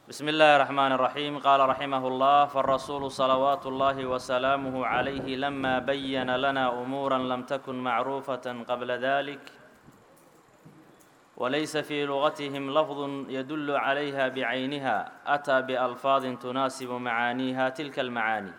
بسم الله الرحمن الرحيم قال رحمه الله فالرسول صلوات الله وسلامه عليه لما بين لنا أمورا لم تكن معروفة قبل ذلك وليس في لغتهم لفظ يدل عليها بعينها أتى بألفاظ تناسب معانيها تلك المعاني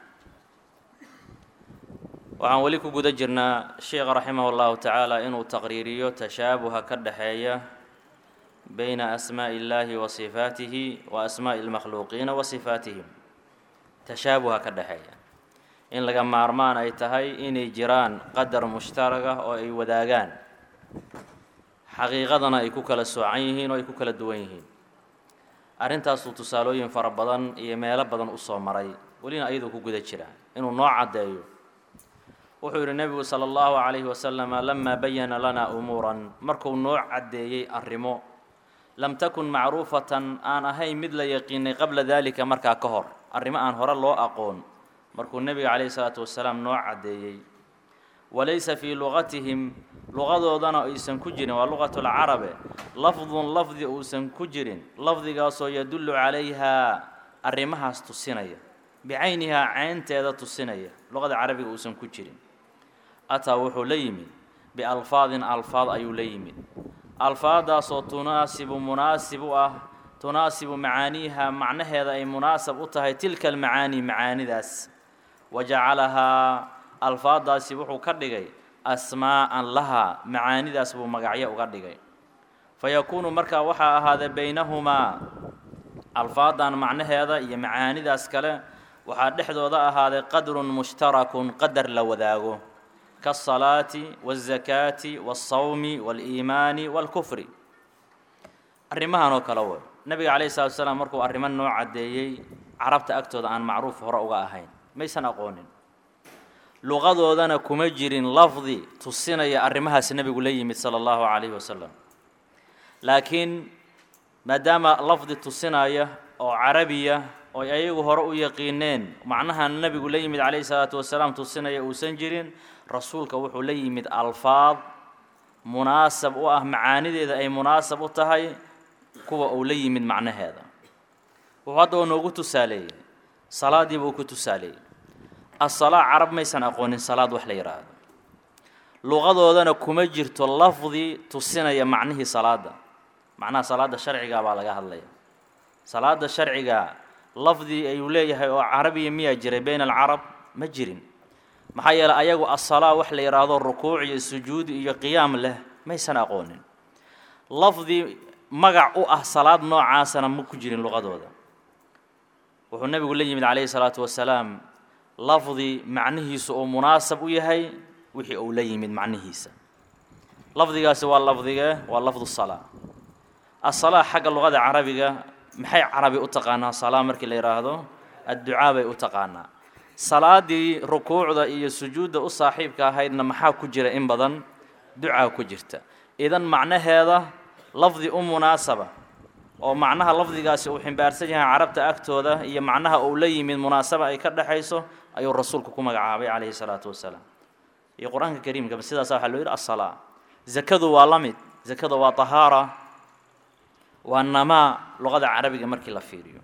waxaan weli ku guda jirnaa sheekha raximah اllahu tacaala inuu taqriiriyo tashaabuha ka dhexeeya bayna asmaaءi اllahi wa sifaatihi wa asmaaءi اlmakhluuqiina wa sifaatihim tashaabuha ka dhexeeya in laga maarmaan ay tahay inay jiraan qadar mushtaraga oo ay wadaagaan xaqiiqadana ay ku kala soocan yihiin oo ay ku kala duwan yihiin arrintaasuu tusaalooyin fara badan iyo meelo badan u soo maray welina ayaduu ku guda jira inuu noo caddeeyo wuxuu yidhi nebigu sala allahu calayhi wasalama lamaa bayana lanaa umuuran markuu noo caddeeyey arrimo lam takun macruufatan aan ahayn mid la yaqiinay qabla daalika markaa ka hor arrimo aan hore loo aqoon markuu nebiga calayhi salaatu wasalaam noo caddeeyey walaysa fii luqatihim luqadoodana aysan ku jirin waa luqatulcarabe lafdun lafdi uusan ku jirin lafdigaasoo yadullu calayhaa arrimahaas tusinaya bicaynihaa caynteeda tusinaya luqada carabiga uusan ku jirin ataa wuxuu la yimid bialfaadin alfaad ayuu la yimid alfaadaasoo tunaasibu munaasib u ah tunaasibu macaaniiha macnaheeda ay munaasab u tahay tilka almacaani macaanidaas wa jacalahaa alfaadaasi wuxuu ka dhigay asmaa'an lahaa macaanidaas buu magacyo uga dhigay fa yakuunu markaa waxaa ahaada baynahumaa alfaadan macnaheeda iyo macaanidaas kale waxaa dhexdooda ahaaday qadrun mushtarakun qadar la wadaago kaasalaati waazakaati waasawmi waaliimaani waalkufri arrimahan oo kale wey nabiga calayhi salatu wasalaam markuu arrimo noo caddeeyey carabta agtooda aan macruuf hore uga ahayn maysan aqoonin luqadoodana kuma jirin lafdi tusinaya arrimahaas nebigu la yimid sala allahu calayhi wasalam laakiin maadaama lafdi tusinaya oo carabiya oo ayagu hore u yaqiineen macnaha nebigu la yimid calayhi salaatu wasalaam tusinaya uusan jirin rasuulka wuxuu la yimid alfaad munaasab u ah macaanideeda ay munaasab u tahay kuwa uu la yimid macnaheeda wuxuu hadda oo noogu tusaaleeyey salaadii buu ku tusaaleeyey asalaa carab maysan aqoonin salaad wax la yidhaahdo luqadoodana kuma jirto lafdi tusinaya macnihii salaada macnaha salaada sharciga baa laga hadlaya salaada sharciga lafdi ayuu leeyahay oo carabiya miyaa jiray bayna alcarab ma jirin maxaa yeeley ayagu asalaa wax la yidhaahdo rukuuc iyo sujuud iyo qiyaam leh maysan aqoonin lafdi magac u ah salaad noocaasana ma ku jirin luqadooda wuxuu nebigu la yimid calayhi salaatu wasalaam lafdi macnihiisu uu munaasab u yahay wixii uu la yimid macnihiisa lafdigaasi waa lafdigee waa lafdu salaa asalaa xagga luqada carabiga maxay carabi u taqaanaa salaa markii la yidhaahdo adducaa bay u taqaanaa salaadii rukuucda iyo sujuudda u saaxiibka ahaydna maxaa ku jira in badan ducaa ku jirta idan macnaheeda lafdi u munaasaba oo macnaha lafdigaasi uu ximbaarsan yahay carabta agtooda iyo macnaha uu la yimid munaasaba ay ka dhexayso ayuu rasuulku ku magacaabay calayhi salaatu wasalaam iyo qur-aanka kariimka sidaasa waxaa loo yidhi asalaa zakadu waa la mid zakada waa tahaara waa namaa luqada carabiga markii la fiiriyo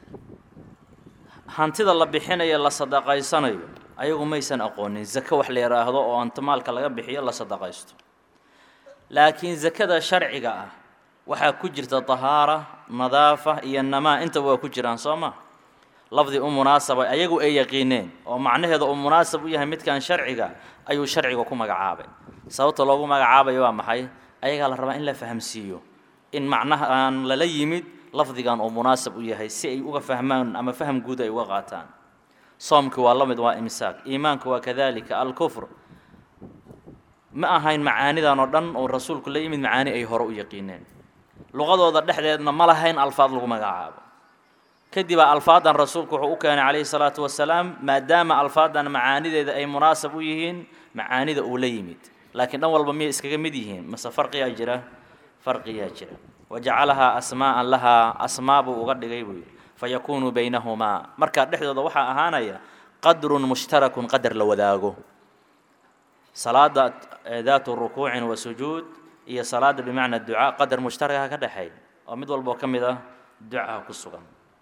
hantida la bixinayo la sadaqaysanayo ayagu maysan aqoonin zako wax la yidhaahdo oo anta maalka laga bixiyo la sadaqaysto laakiin zakada sharciga ah waxaa ku jirta tahaara nadaafa iyo namaa intaba waa ku jiraan soo ma lafdi u munaasaba ayagu ay yaqiineen oo macnaheeda uu munaasab u yahay midkan sharciga ayuu sharciga ku magacaabay sababta loogu magacaabayo waa maxay ayagaa la rabaa in la fahamsiiyo in macnahaan lala yimid lafdigan uu munaasab u yahay si ay uga fahmaan ama faham guud ay uga qaataan soomki waa la mid waa imsaak iimaanka waa kadalika alkufr ma ahayn macaanidan oo dhan oo rasuulku la yimid macaani ay hore u yaqiineen luqadooda dhexdeedna ma lahayn alfaad lagu magacaabo kadibaa alfaadan rasuulku wuxuu u keenay calayhi salaatu wasalaam maadaama alfaadan macaanideeda ay munaasab u yihiin macaanida uu la yimid laakiin dhan walba miyay iskaga mid yihiin mase farqiyaa jira farqiyaa jira wajacalahaa asmaa'an lahaa asmaa buu uga dhigay buu yidhi fayakuunu baynahumaa markaa dhexdooda waxaa ahaanaya qadrun mushtarakun qadar la wadaago salaada daatu rukuucin wa sujuud iyo salaada bimacna ducaa qadar mushtaraka ka dhexeey oo mid walboo ka mid ah ducaha ku sugan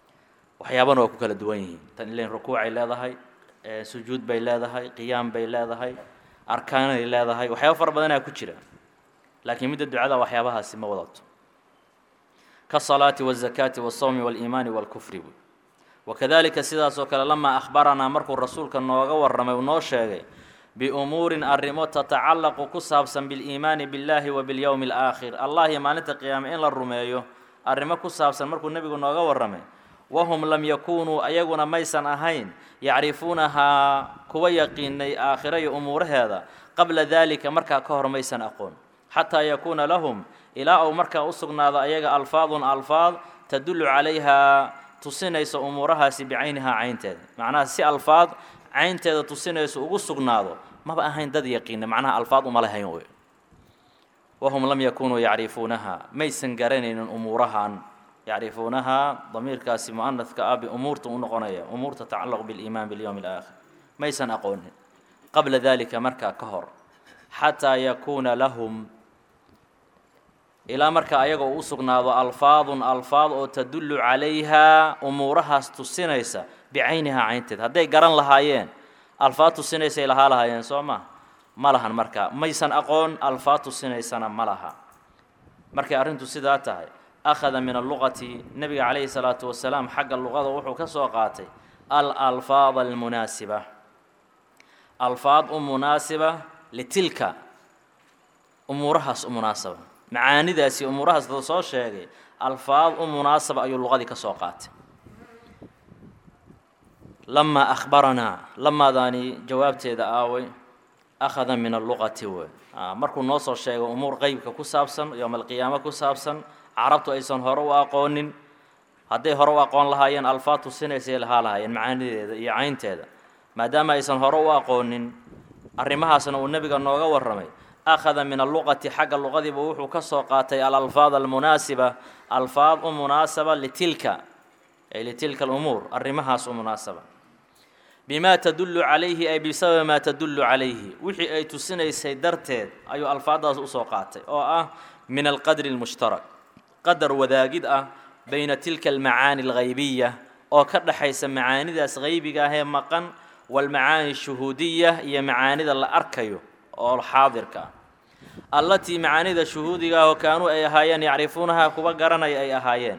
waxyaabana waa ku kala duwan yihiin tan ilain rukuucay leedahay sujuud bay leedahay qiyaam bay leedahay arkaanay leedahay waxyaaba fara badanaa ku jira laakiin midda ducada waxyaabahaasi ma wadato kaالصalaati والzakaati والsawmi والiimaani والkufri buy wakadalika sidaas oo kale lamaa akhbaranaa markuu rasuulka nooga warramay uu noo sheegay biumuurin arrimo tatacallaqu ku saabsan biliimaani biاllahi wa biاlyowmi اlaakhir allah iyo maalinta qiyaame in la rumeeyo arrimo ku saabsan markuu nebigu nooga warramay wahum lam yakunuu ayaguna maysan ahayn yacrifuunahaa kuwa yaqiinay aakhira iyo umuuraheeda qabla dalika markaa ka hor maysan aqoon xataa yakuuna lahum ilaa uu markaa u sugnaado ayaga alfaadun alfaad tadullu calayhaa tusinaysa umuurahaasi bicaynihaa caynteeda macnaha si alfaad caynteeda tusinaysa ugu sugnaado maba ahayn dad yaqiina macnaha alfaad uma lahayn wey wahum lam yakunuu yacrifuunaha maysan garanaynin umuurahan yacrifuunahaa damiirkaasi mu'anadka ah biumuurta u noqonaya umuur tatacallaqu biliimaan bilyowmi alaakhir maysan aqoonin qabla dalika markaa ka hor xataa yakuuna lahum ilaa marka ayaga uu u sugnaado alfaadun alfaad oo tadullu calayhaa umuurahaas tusinaysa bicaynihaa caynteed hadday garan lahaayeen alfaad tusinaysay lahaa lahaayeen soo ma ma lahan marka maysan aqoon alfaad tusinaysana ma laha markay arrintu sidaa tahay akhada min alluqati nebiga calayhi salaatu wasalaam xagga luqada wuxuu ka soo qaatay al alfaad almunaasiba alfaad u munaasiba litilka umuurahaas u munaasaba macaanidaasi umuurahaas dad soo sheegay alfaad u munaasaba ayuu luqadii ka soo qaatay lamaa akhbaranaa lamaadaani jawaabteeda aaway akhada min alluqati wey markuu noo soo sheegay umuur qeybka ku saabsan yowma alqiyaamo ku saabsan carabtu aysan hore u aqoonin hadday hore u aqoon lahaayeen alfaad tusinaysay lahaa lahaayeen macaanideeda iyo caynteeda maadaama aysan hore u aqoonin arrimahaasna uu nebiga nooga warramay akhada min alluqati xagga luqadiiba wuxuu ka soo qaatay alalfaad almunaasiba alfaad u munaasaba litilka ay litilka alumuur arrimahaas u munaasaba bimaa tadullu calayhi ay bisababi maa tadullu calayhi wixii ay tusinaysay darteed ayuu alfaaddaas usoo qaatay oo ah min alqadri almushtarak qadar wadaagid ah bayna tilka almacaani alghaybiya oo ka dhexaysa macaanidaas haybiga ahee maqan walmacaani shuhuudiya iyo macaanida la arkayo oo xaadirka ah allatii macaanida shuhuudiga ahoo kaanuu ay ahaayeen yacrifuunahaa kuwa garanaya ay ahaayeen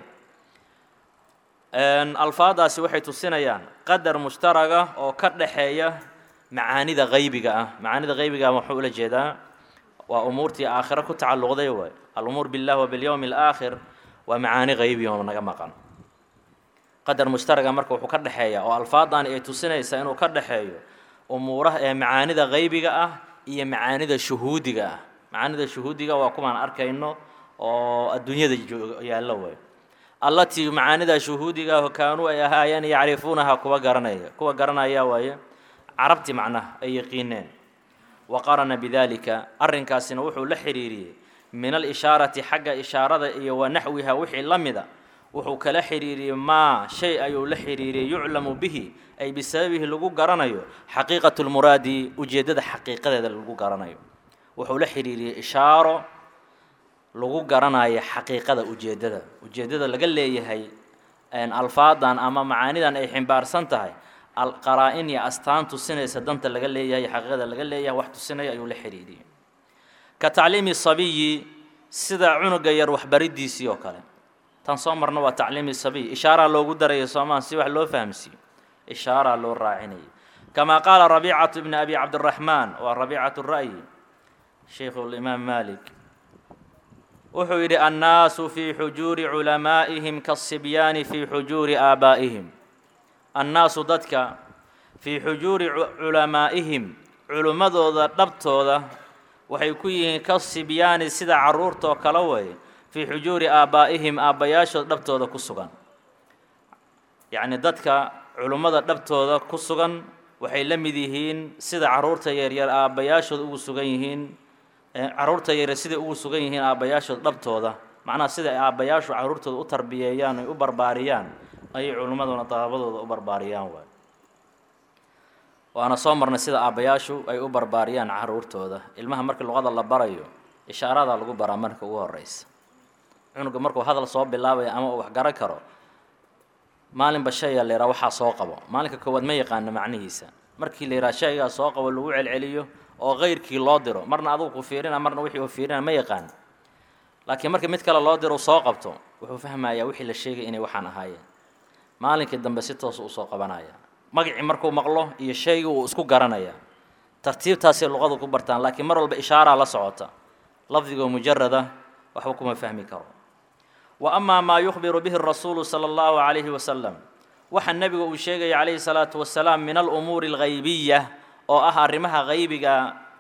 alfaadaasi waxay tusinayaan qadar mushtaraga oo ka dhaxeeya macaanida haybiga ah macaanida haybiga ah waxuu ula jeedaa waa umuurtii aakhiro ku tacalluqday waay alumuur biاllah wa biاlyowmi alaakhir waa macaani haybi oo naga maqan qadar mushtaraga marka wuxuu ka dhexeeya oo alfaadaani ay tusinaysaa inuu ka dhexeeyo umuuraha ee macaanida haybiga ah iyo macaanida shuhuudiga ah macaanida shuhuudiga waa kuwaan arkayno oo adduunyada yaallo way allatii macaanida shuhuudiga ah kaanuu ay ahaayeen yacrifuunaha kuwa garanaya kuwa garanaya waaye carabti macnaha ay yaqiineen wa qarana bidalika arrinkaasina wuxuu la xiriiriyey min alishaarati xagga ishaarada iyo wa naxwiha wixii la mida wuxuu kala xiriiriyey maa shay ayuu la xiriiriyey yuclamu bihi ay bisababihi lagu garanayo xaqiiqatu lmuraadi ujeeddada xaqiiqadeeda lagu garanayo wuxuu la xiriiriyey ishaaro lagu garanayo xaqiiqada ujeeddada ujeeddada laga leeyahay alfaadan ama macaanidan ay ximbaarsan tahay qaraa-in iyo astaan tusinaysa danta laga leeyahay xaqiiqada laga leeyahay wax tusinaya ayuu la xiriiriyey ka tacliimi sabiyi sida cunuga yar waxbariddiisii oo kale tan soo marna waa tacliimi sabiy ishaaraa loogu daraya soomaa si wax loo fahamsiiyo ishaaraa loo raacinayay kamaa qaala rabiicatu ibni abi cabdiraxmaan waa rabiicatu ra'yi shaykhu limaam malik wuxuu yidhi annaasu fii xujuuri culamaa'ihim kaasibyaani fii xujuuri aabaa'ihim annaasu dadka fii xujuuri culamaa'ihim culimmadooda dhabtooda waxay ku yihiin ka sibyaani sida carruurtoo kale weeye fii xujuuri aabbaa'ihim aabbayaashood dhabtooda ku sugan yacni dadka culimmada dhabtooda ku sugan waxay la mid yihiin sida carruurta yaryar aabbayaashood ugu sugan yihiin carruurta yaryar siday ugu sugan yihiin aabbayaashood dhabtooda macnaha sida ay aabbayaashu carruurtooda u tarbiyeeyaan ay u barbaariyaan ayay culimmaduna daabadooda u barbaariyaan waay waana soo marnay sida aabbayaashu ay u barbaariyaan carruurtooda ilmaha markii luqada la barayo ishaaradaa lagu baraa marka ugu horeysa cunuga markuu hadal soo bilaabaya ama uu wax garan karo maalinba shayga la yidhaha waxaa soo qabo maalinka koowaad ma yaqaano macnihiisa markii la yidhaha shaygaa soo qabo lagu celceliyo oo kayrkii loo diro marna adugu ku fiirina marna wixii uu fiirina ma yaqaan laakiin markii mid kale loo diro soo qabto wuxuu fahmayaa wixii la sheegay inay waxaan ahaayeen maalinkii dambe si toosa usoo qabanaya magacii markuu maqlo iyo shaygii uu isku garanaya tartiibtaasay luqadu ku bartaan laakiin mar walba ishaaraa la socota lafdigoo mujarada waxba kuma fahmi karo wa amaa maa yukhbiru bihi rasuulu sala allahu calayhi wasalam waxa nebiga uu sheegaya calayhi salaatu wasalaam min alumuuri alghaybiya oo ah arrimaha haybiga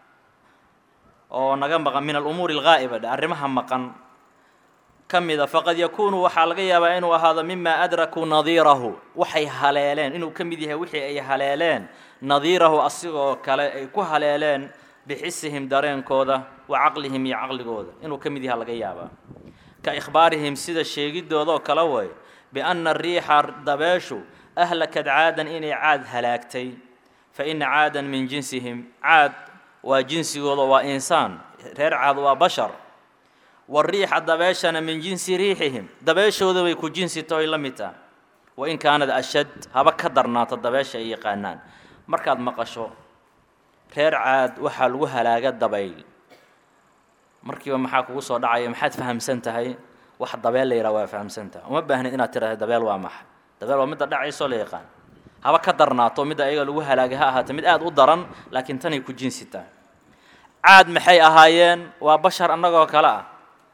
oo naga maqan min alumuuri alghaa'iba dhe arrimaha maqan ka mida faqad yakuunu waxaa laga yaabaa inuu ahaado mima adrakuu nadiirahu waxay haleeleen inuu ka mid yahay wixii ay haleeleen nadiirahu asigoo kale ay ku haleeleen bixisihim dareenkooda wa caqlihim iyo caqligooda inuu ka mid yaha laga yaabaa ka ikhbaarihim sida sheegidoodoo kale way bianna riixa dabeeshu ahlakad caadan inay caad halaagtay fa ina caadan min jinsihim caad waa jinsigooda waa insaan reer caad waa bashar wariixa dabeeshana min jinsi riixihim dabeeshooda bay ku jinsi tahoy la mid taha wain kaanad ashad haba ka darnaata dabeesha ay yaqaanaan markaad maqasho reer caad waxaa lagu halaaga dabayl markiiba maxaa kugu soo dhacaya maxaad fahamsan tahay wax dabeel la yidhaha waa fahamsan tahay uma baahnid inaad tiraahdo dabeel waa maxa dabeel waa midda dhacaysoo la yaqaan haba ka darnaato midda ayaga lagu halaagay ha ahaatee mid aada u daran laakiin tanay ku jinsi tahay caad maxay ahaayeen waa bashar annagoo kale ah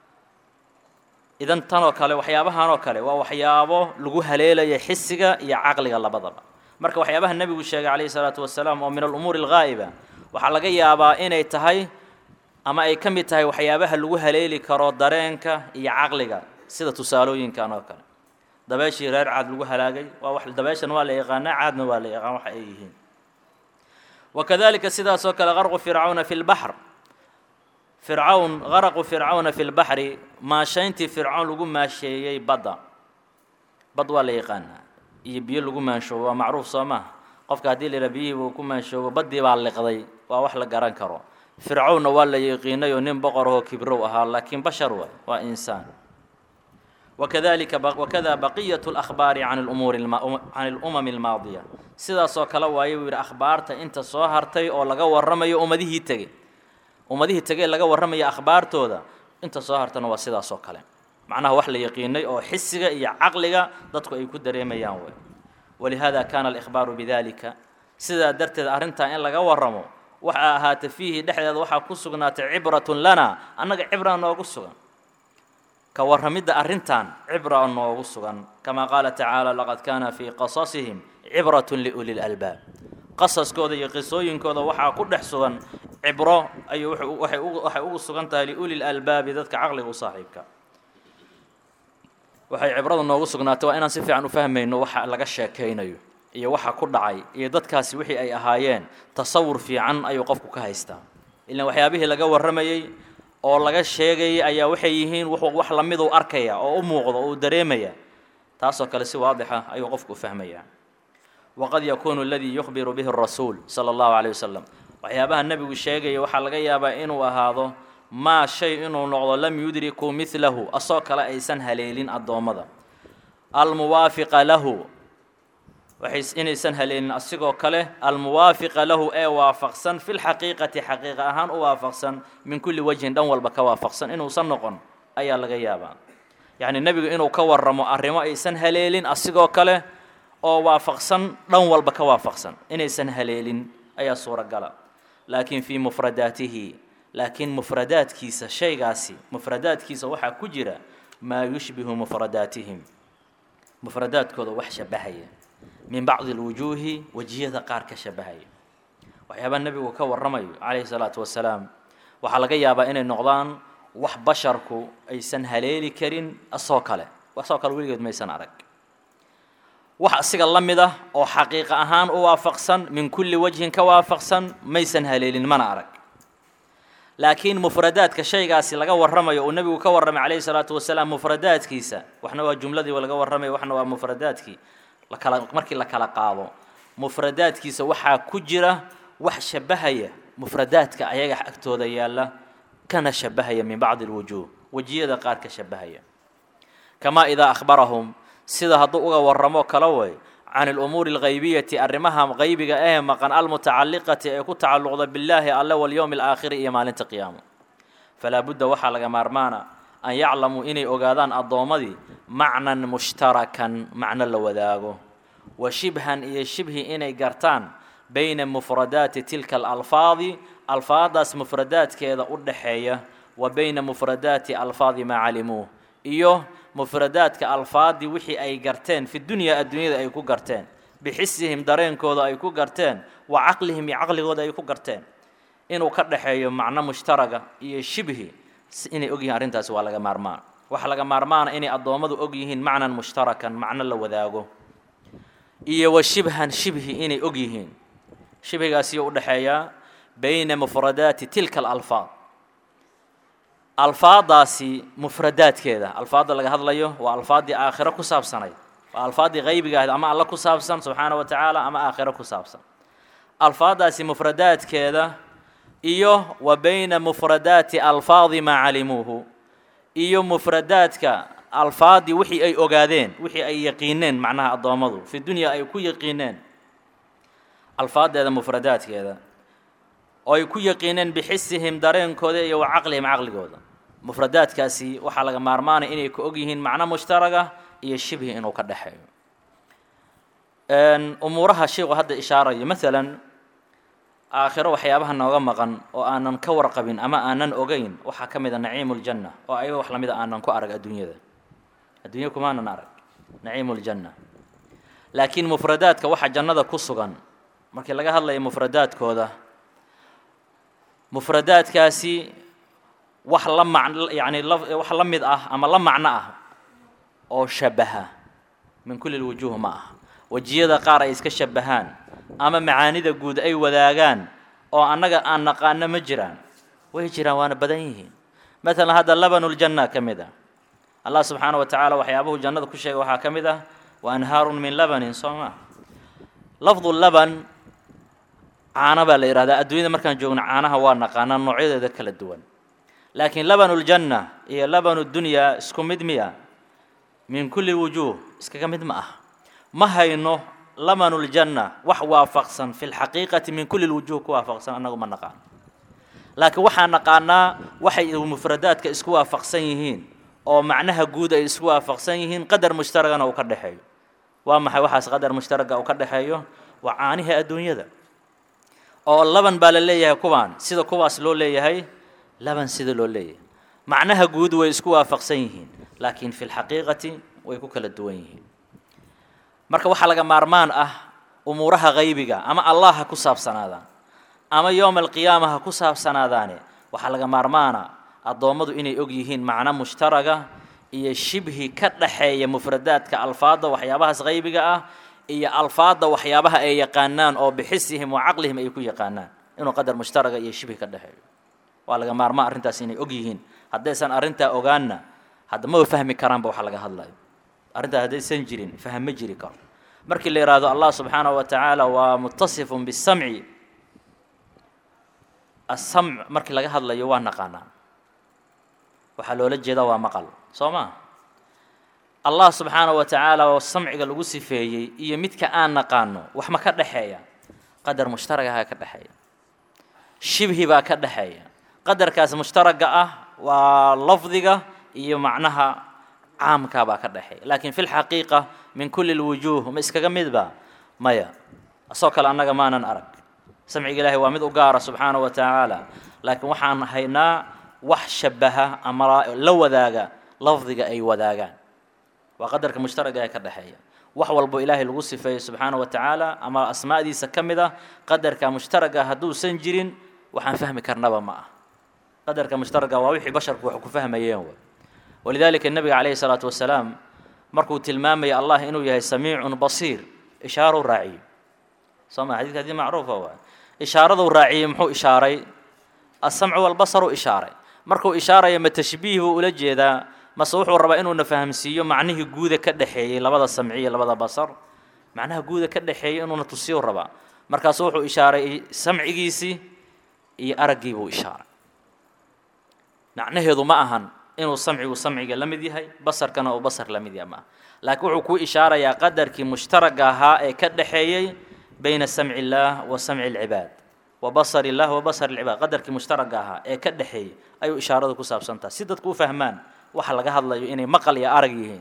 idan tanoo kale waxyaabahanoo kale waa waxyaabo lagu haleelaya xisiga iyo caqliga labadaba marka waxyaabaha nebigu sheegay calayhi salaatu wasalaam oo min alumuuri alghaa'iba waxaa laga yaabaa inay tahay ama ay ka mid tahay waxyaabaha lagu haleeli karo dareenka iyo caqliga sida tusaalooyinkan oo kale dabeeshii reer caad lagu halaagay waa wax dabeeshan waa la yaqaanaa caadna waa la yaqaan waxa ay yihiin wakadalika sidaas oo kale qarqu fircawna fi lbaxr fircawn qaraqu fircawna fi lbaxri maashayntii fircawn lagu maasheeyey badda bad waa la yaqaanaa iyo biyo lagu maanshoobo waa macruuf soo maha qofka haddii la yidhaha biyihii buu ku maanshoobo baddii baa liqday waa wax la garan karo fircawnna waa la yaqiinay oo nin boqor ahoo kibrow ahaa laakiin bashar waay waa insaan wakadalika wakada baqiyatu اlakhbaari can lumuuri can alumami almaadiya sidaasoo kale waaye buu yidhi akhbaarta inta soo hartay oo laga warramayo ummadihii tegey ummadihii tegey laga warramayo akhbaartooda inta soo hartana waa sidaas oo kale macnaha wax la yaqiinay oo xisiga iyo caqliga dadku ay ku dareemayaan wey walihada kana alikhbaaru bidalika sidaa darteed arrintaa in laga warramo waxaa ahaata fiihi dhexdeeda waxaa ku sugnaatay cibratun lana annaga cibra noogu sugan ka warramidda arrintan cibra noogu sugan kama qaala tacaala laqad kaana fii qasasihim cibratun liuli lalbaab qasaskooda iyo qisooyinkooda waxaa ku dhex sugan cibro ayuu waxay ugu sugan tahay liuli lalbaabi dadka caqliga u saaxiibka waxay cibrada noogu sugnaatay waa inaan si fiican u fahmayno waxa laga sheekaynayo iyo waxa ku dhacay iyo dadkaasi wixii ay ahaayeen tasawur fiican ayuu qofku ka haystaa ilaan waxyaabihii laga warramayey oo laga sheegayay ayaa waxay yihiin wax lamiduu arkaya oo u muuqdo oo uu dareemaya taasoo kale si waadixa ayuu qofku u fahmayaa waqad yakuunu aladii yukhbiru bihi rasuul sala allahu caleyh wasalam waxyaabaha nebigu sheegaya waxaa laga yaabaa inuu ahaado maa shay inuu noqdo lam yudrikuu midlahu asoo kale aysan haleelin addoommada almuwaafiqa lahu waxay inaysan haleelin asigoo kale almuwaafiqa lahu ee waafaqsan fi lxaqiiqati xaqiiqa ahaan u waafaqsan min kulli wajhin dhan walba ka waafaqsan inuusan noqon ayaa laga yaabaa yacni nebigu inuu ka warramo arrimo aysan haleelin asigoo kale oo waafaqsan dhan walba ka waafaqsan inaysan haleelin ayaa suuragala laakiin fii mufradaatihi laakiin mufradaadkiisa shaygaasi mufradaadkiisa waxaa ku jira maa yushbihu mufradaatihim mufradaadkooda wax shabahaya min bacdi alwujuuhi wejiyada qaar ka shabahaya waxyaabaha nebigu ka warramayo calayhi salaatu wasalaam waxaa laga yaabaa inay noqdaan wax basharku aysan haleeli karin asoo kale asoo kale weligeed maysan arag wax asiga la mid ah oo xaqiiqa ahaan u waafaqsan min kulli wajhin ka waafaqsan maysan haleelin mana arag laakiin mufradaadka shaygaasi laga warramayo uu nebigu ka warramay calayhi salaatu wasalaam mufradaadkiisa waxna waa jumladii laga warramay waxna waa mufradaadkii lakala markii la kala qaado mufradaadkiisa waxaa ku jira wax shabahaya mufradaadka ayaga agtooda yaalla kana shabahaya min bacdi alwujuuh wejiyada qaar ka shabahaya kamaa idaa akhbarahum sida hadduu uga warramo kala way can alumuuri alghaybiyati arrimaha qaybiga ee maqan almutacalliqati ee ku tacalluqda billaahi alle walyowmi alaakhiri iyo maalinta qiyaamo falaa budda waxaa laga maarmaana an yaclamuu inay ogaadaan addoommadii macnan mushtarakan macno la wadaago wa shibhan iyo shibhi inay gartaan bayna mufradaati tilka alalfaadi alfaadaas mufradaadkeeda u dhaxeeya wa bayna mufradaati alfaadi maa calimuuh iyo mufradaadka alfaadii wixii ay garteen fi dunyaa adduunyada ay ku garteen bixisihim dareenkooda ay ku garteen wa caqlihim iyo caqligooda ay ku garteen inuu ka dhaxeeyo macno mushtaraga iyo shibhi inay ogyihiin arrintaasi waa laga maarmaan waxaa laga maarmaana inay addoommadu og yihiin macnan mushtarakan macno la wadaago iyo wa shibhan shibhi inay og yihiin shibhigaasiyo u dhexeeyaa bayna mufradaati tilka alalfaad alfaadaasi mufradaadkeeda alfaadda laga hadlayo waa alfaaddii aakhiro ku saabsanayd waa alfaaddii qaybiga ahayd ama alla ku saabsan subxaana wa tacaala ama aakhiro ku saabsan alfaaddaasi mufradaadkeeda iyo wa bayna mufradaati alfaadi maa calimuuhu iyo mufradaadka alfaaddii wixii ay ogaadeen wixii ay yaqiineen macnaha addoommadu fi dunya ay ku yaqiineen alfaaddeeda mufradaadkeeda oo ay ku yaqiineen bixisihim dareenkooda iyo wa caqlihim caqligooda mufradaadkaasi waxaa laga maarmaanaya inay ka og yihiin macno mushtaraga iyo shibhi inuu ka dhexeeyo umuuraha sheikhu hadda ishaarayo maalan aakhiro waxyaabaha nooga maqan oo aanan ka warqabin ama aanan ogeyn waxaa ka mid a naciimu ljanna oo ayaga wax lamid a aanan ku arag adduunyada adduunya kumaanan arag naciimu ljanna laakiin mufradaadka waxa jannada ku sugan markii laga hadlayo mufradaadkooda mufradaadkaasi wax la mac yacni wax la mid ah ama la macno ah oo shabaha min kulli lwujuuh ma ah wejiyada qaar ay iska shabahaan ama macaanida guud ay wadaagaan oo annaga aan naqaano ma jiraan way jiraan waana badan yihiin maalan hadda labanuljanna ka mid ah allah subxaana wa tacaala waxyaabuhu jannada ku sheegay waxaa ka mid ah wa anhaarun min labanin soo maa lafdu laban caano baa la yidhahdaa adduunyada markaan joogno caanaha waa naqaanaa noocyadeeda kala duwan laakiin labanuljanna iyo labanudunyaa isku mid miya min kulli wujuuh iskaga mid ma ah ma hayno labanuljanna wax waafaqsan fi lxaqiiqati min kulli lwujuuh ku waafaqsan annagu ma naqaano laakiin waxaan naqaanaa waxay mufradaadka isku waafaqsan yihiin oo macnaha guud ay isku waafaqsan yihiin qadar mushtaragana uu ka dhexeeyo waa maxay waxaas qadar mushtaraga uu ka dhexeeyo waa caanihii adduunyada oo laban baa la leeyahay kuwaan sida kuwaas loo leeyahay laban sida loo leeyahay macnaha guud way isku waafaqsan yihiin laakiin fi lxaqiiqati way ku kala duwan yihiin marka waxaa laga maarmaan ah umuuraha qaybiga ama allah ha ku saabsanaadaan ama yowma alqiyaama ha ku saabsanaadaane waxaa laga maarmaana addoommadu inay og yihiin macno mushtaraga iyo shibhi ka dhaxeeya mufradaadka alfaadda waxyaabahaas qaybiga ah iyo alfaadda waxyaabaha ay yaqaanaan oo bixisihim wa caqlihim ay ku yaqaanaan inuu qadar mushtaraga iyo shibhi ka dhexeeyo waa laga maarmaa arrintaas inay og yihiin haddaysan arrintaa ogaanna hadda maba fahmi karaanba waxa laga hadlayo arrintaa haddaysan jirin faham ma jiri karo markii la yidhaahdo allah subxaanahu wa tacaala waa mutasifun bisamci asamc markii laga hadlayo waa naqaanaa waxaa loola jeedaa waa maqal soo maa allah subxaanahu wa tacaala oo samciga lagu sifeeyey iyo midka aan naqaano wax ma ka dhexeeya qadar mushtaragaha ka dhexeeya shibhi baa ka dhexeeya qadarkaas mushtaraga ah waa lafdiga iyo macnaha caamkaa baa ka dhexeeya laakiin fi lxaqiiqa min kulli lwujuuh ma iskaga midba maya asoo kale annaga maanan arag samciga ilaahay waa mid u gaara subxaanahu wa tacaala laakiin waxaan haynaa wax shabaha ama la wadaaga lafdiga ay wadaagaan waa qadarka mushtaraga ee ka dhexeeya wax walbo ilaahay lagu sifeeyo subxaanahu wa tacaala ama asmaa'diisa ka mid ah qadarka mushtaraga hadduusan jirin waxaan fahmi karnaba ma ah qadarka mushtaraga waa wixii basharku wax ku fahmayeen way walidaalika nebiga calayhi salaatu wasalaam markuu tilmaamaya allah inuu yahay samiicun basiir ishaaruu raaciyey soo ma xadidka hadii macruufa waa ishaaraduu raaciyey muxuu ishaaray asamcu walbasaruu ishaaray markuu ishaaraya ma tashbiih buu ula jeedaa mase wuxuu rabaa inuuna fahamsiiyo macnihii guuda ka dhexeeyey labada samciya labada basar macnaha guuda ka dhexeeyey inuuna tusiyu rabaa markaasu wuxuu ishaaray samcigiisii iyo araggii buu ishaaray macnaheedu ma ahan inuu samcigu samciga la mid yahay basarkana uu basar la mid yahay maaha laakiin wuxuu kuu ishaarayaa qadarkii mushtaraga ahaa ee ka dhexeeyey bayna samci illaah wa samci alcibaad wa basar illah wa basar alcibaad qadarkii mushtaraga ahaa ee ka dhexeeyey ayuu ishaaradu ku saabsantaha si dadku u fahmaan waxa laga hadlayo inay maqal iyo arag yihiin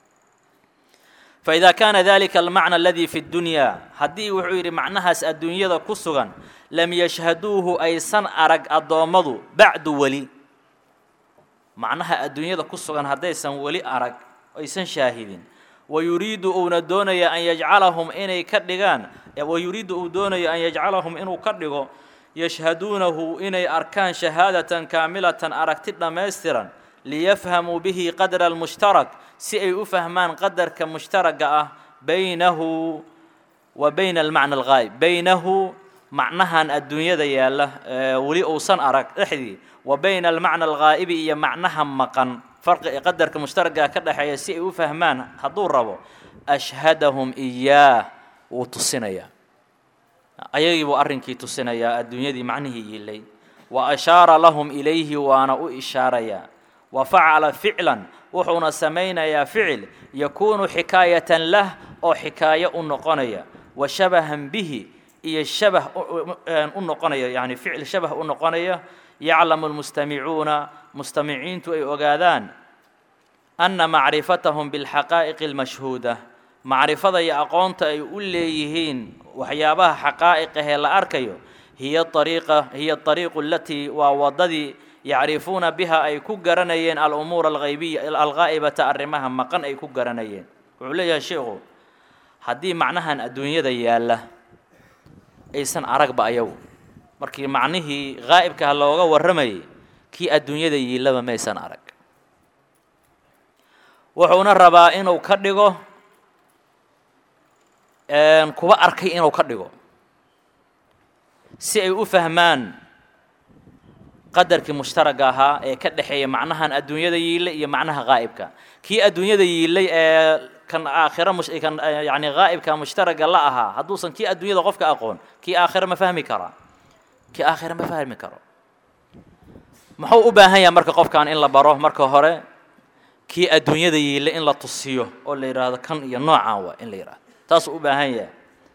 فإذا كان ذلك المعنى الذي في الدنيا هدي وحير معناها الدنيا كسغا لم يشهدوه أي سن أرق الضومض بعد ولي معناها الدنيا كسغا هدي سن ولي أرق أي سن شاهدين ويريد أن دوني أن يجعلهم إني كدغان ويريد أن دوني أن يجعلهم إنو كدغو يشهدونه إني أركان شهادة كاملة أركتنا ميسترا liyafhamuu bihi qadra almushtarak si ay u fahmaan qadarka mushtaraga ah baynahu wa bayna almacna alghaayib baynahu macnahan adduunyada yaalla weli uusan arag dhexdii wa bayna almacna alghaa'ibi iyo macnaha maqan farqi qadarka mushtaraga ka dhexeeya si ay u fahmaan hadduu rabo ashhadahum iyaah wuu tusinayaa ayagii buu arrinkii tusinayaa adduunyadii macnihii yiilay wa ashaara lahum ilayhi waana u ishaarayaa وفعل فعلا وحنا سمينا فعل يكون حكاية له أو حكاية النقنية وشبها به إيه الشبه النقنية يعني فعل شبه النقنية يعلم المستمعون مستمعين توي أغاذان أن معرفتهم بالحقائق المشهودة معرفة يا أقونت أي أوليهين وحيابها حقائقها الأركيو هي الطريقة هي الطريق التي ووضدي yacrifuuna biha ay ku garanayeen alumuura alghaybiya alghaa'ibata arrimaha maqan ay ku garanayeen wuxuu leeyahay sheikhu haddii macnahan adduunyada yaalla aysan aragba ayagu markii macnihii ghaa'ibkaha looga warramayay kii adduunyada yiillaba maysan arag wuxuuna rabaa inuu ka dhigo kuba arkay inuu ka dhigo si ay u fahmaan qadarkii mushtaraga ahaa ee ka dhexeeya macnahan adduunyada yiillay iyo macnaha ghaa'ibka kii adduunyada yiillay ee kan aakhira kan yani ghaa'ibka mushtaraga la ahaa hadduusan kii adduunyada qofka aqoon kii aakhira ma fahmi karaa kii aakhira ma fahmi karo muxuu u baahan yahay marka qofkan in la baro marka hore kii adduunyada yiillay in la tusiyo oo la yidhaahdo kan iyo noocaan waa in la yidhahdo taasuu u baahan yahay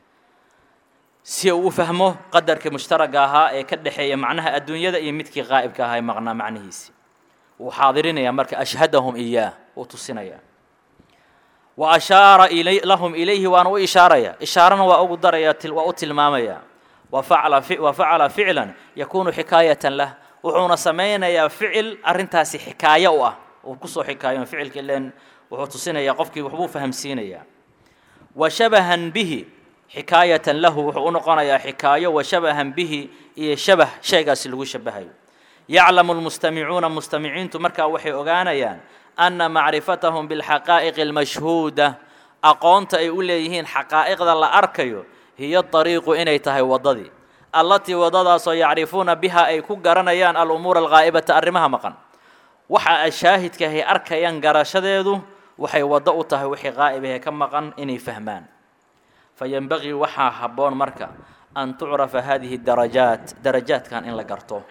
si uu u fahmo qadarkii mushtaraga ahaa ee ka dhexeeya macnaha adduunyada iyo midkii qaa'ibka ahaa ee maqnaa macnihiisi wuu xaadirinayaa marka ashhadahum iyaah wuu tusinayaa wa ashaara ilay lahum ilayhi waana u ishaaraya ishaarana waa ugu daraya waa u tilmaamaya wa facala wa facala ficlan yakunu xikaayatan lah wuxuuna samaynayaa ficil arrintaasi xikaayo u ah uu kusoo xikaayo ficilka ileen wuxuu tusinayaa qofkii waxbuu fahamsiinayaa wa shabahan bihi xikaayatan lahu wuxuu u noqonayaa xikaayo wa shabahan bihi iyo shabah shaygaasi lagu shabahayo yaclamu lmustamicuuna mustamiciintu markaa waxay ogaanayaan anna macrifatahum bilxaqaa'iqi almashhuuda aqoonta ay u leeyihiin xaqaa'iqda la arkayo hiyo dariiqu inay tahay waddadii allatii waddadaasoo yacrifuuna biha ay ku garanayaan alumuura alghaa'ibata arrimaha maqan waxa ay shaahidkahay arkayaan garashadeedu waxay waddo u tahay wixii qaa'ibahee ka maqan inay fahmaan fayenbagii waxaa habboon marka an tucrafa hadihi darajaat darajaadkan in la garto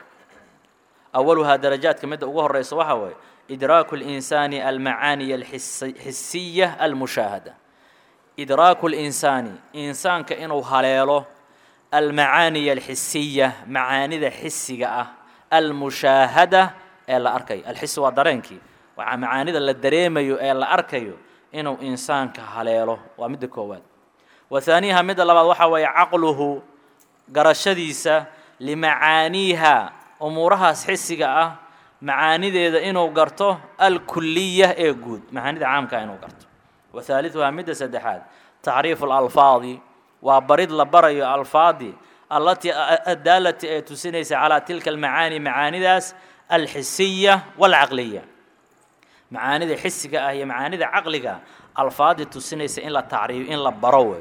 awaluhaa darajaadka midda ugu horeysa waxaa weeye idraaku اlinsaani almacaaniya alxisiya almushaahada idraaku اlinsaani insaanka inuu haleelo almacaaniya alxisiya macaanida xisiga ah almushaahada ee la arkayo alxisi waa dareenkii waxaa macaanida la dareemayo ee la arkayo inuu insaanka haleelo waa midda koowaad وثانيها مد لباد waxa weeye caqluhu garashadiisa limacaaniiha umuurahaas xisiga ah macaanideeda inuu garto alkuliya ee guud macaanida caamka inuu garto وثالثها midda saddexaad tacriifu اlalfaadi waa barid la barayo alfaadi allatii adaalati ee tusinaysa calaa tilka almacaani macaanidaas alxisiya wاlcaqliya macaanida xisiga ah iyo macaanida caqliga alfaadii tusinaysa in la tacriib in la baro wey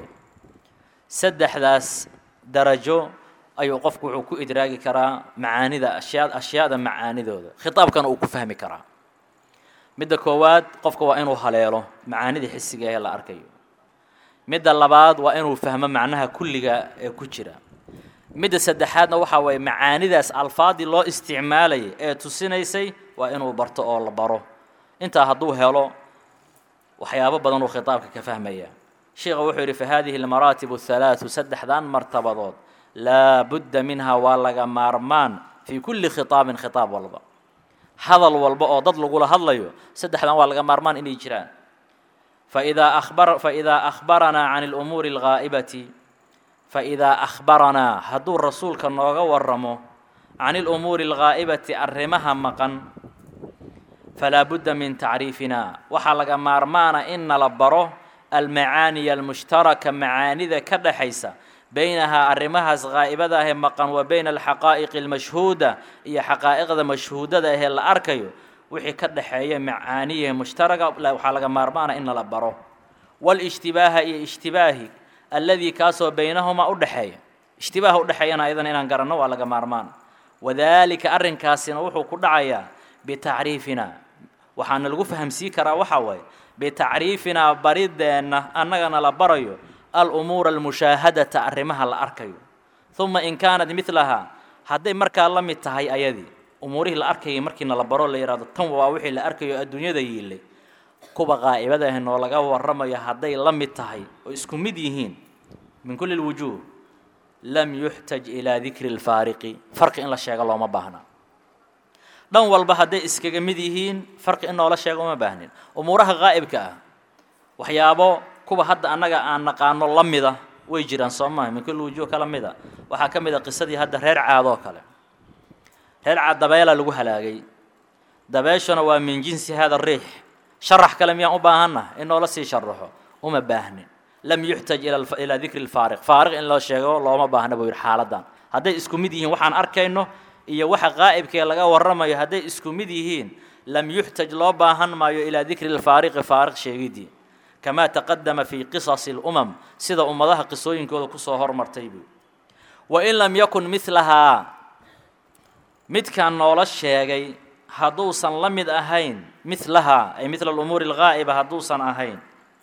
saddexdaas darajo ayuu qofku wuxuu ku idraagi karaa macaanida ashyaa ashyaada macaanidooda khitaabkana uu ku fahmi karaa midda koowaad qofka waa inuu haleelo macaanida xisiga ee la arkayo midda labaad waa inuu fahmo macnaha kulliga ee ku jira midda saddexaadna waxaa waye macaanidaas alfaadii loo isticmaalayay ee tusinaysay waa inuu barto oo la baro intaa hadduu helo waxyaabo badan uu khitaabka ka fahmaya sheikha wuxuu yidhi fa hadihi almaraatib athalaathu saddexdan martabadood laa budda minha waa laga maarmaan fii kulli khitaabin khitaab walba hadal walba oo dad lagula hadlayo saddexdan waa laga maarmaan inay jiraan faidaa abar faidaa akhbaranaa can alumuuri alghaa'ibati faidaa akhbaranaa hadduu rasuulka nooga waramo can alumuuri alghaa'ibati arrimaha maqan falaa budda min tacriifina waxaa laga maarmaana in nala baro almacaaniya almushtaraka macaanida ka dhexaysa baynahaa arrimahaas haa'ibada ahee maqan wa bayna alxaqaa'iqi almashhuuda iyo xaqaa'iqda mashhuudada ahee la arkayo wixii ka dhexeeya macaaniyahe mushtaraga waxaa laga maarmaana in nala baro wاlاجtibaaha iyo اجtibaahi alladii kaasoo baynahumaa udhexeeya اجtibaaha udhexeeyana ayadana inaan garanno waa laga maarmaan wadalika arrinkaasina wuxuu ku dhacayaa bitacriifina waxaana lagu fahamsii karaa waxaa waaye bitacriifinaa barideenna annagana la barayo alumuura almushaahadata arrimaha la arkayo uma in kaanat midlahaa hadday markaa la mid tahay ayadii umuurihii la arkayay markiina la baro la yidhahdo tan waa wixii la arkayo adduunyada yiilay kuwa qaa'ibada ah noo laga warramayo hadday la mid tahay oo isku mid yihiin min kulli lwujuuh lam yuxtaj ilaa dikri lfaariqi farqi in la sheego looma baahna dhan walba hadday iskaga mid yihiin farqi in noola sheego uma baahnin umuuraha qaa'ibka ah waxyaabo kuwa hadda annaga aan naqaano la mida way jiraan soo maha min kulli wujuuh kala mida waxaa ka mid a qisadii hadda reer caadoo kale reer caad dabeelaa lagu halaagay dabeeshuna waa min jinsi hada riix sharax kale miyaan u baahanna in noola sii sharaxo uma baahnin lam yuxtaj ilaa dikri lfaariq faariq in loo sheego looma baahna buu yidhi xaaladan hadday isku mid yihiin waxaan arkayno iyo waxa qaa'ibkee laga warramayo hadday isku mid yihiin lam yuxtaj loo baahan maayo ilaa dikri lfaariqi faariq sheegidii kamaa taqadama fii qisasi lumam sida ummadaha qisooyinkooda kusoo hormartay buu wain lam yakun milahaa midkaan noola sheegay hadduusan la mid ahayn milahaa ay midla alumuuri alghaa'iba hadduusan ahayn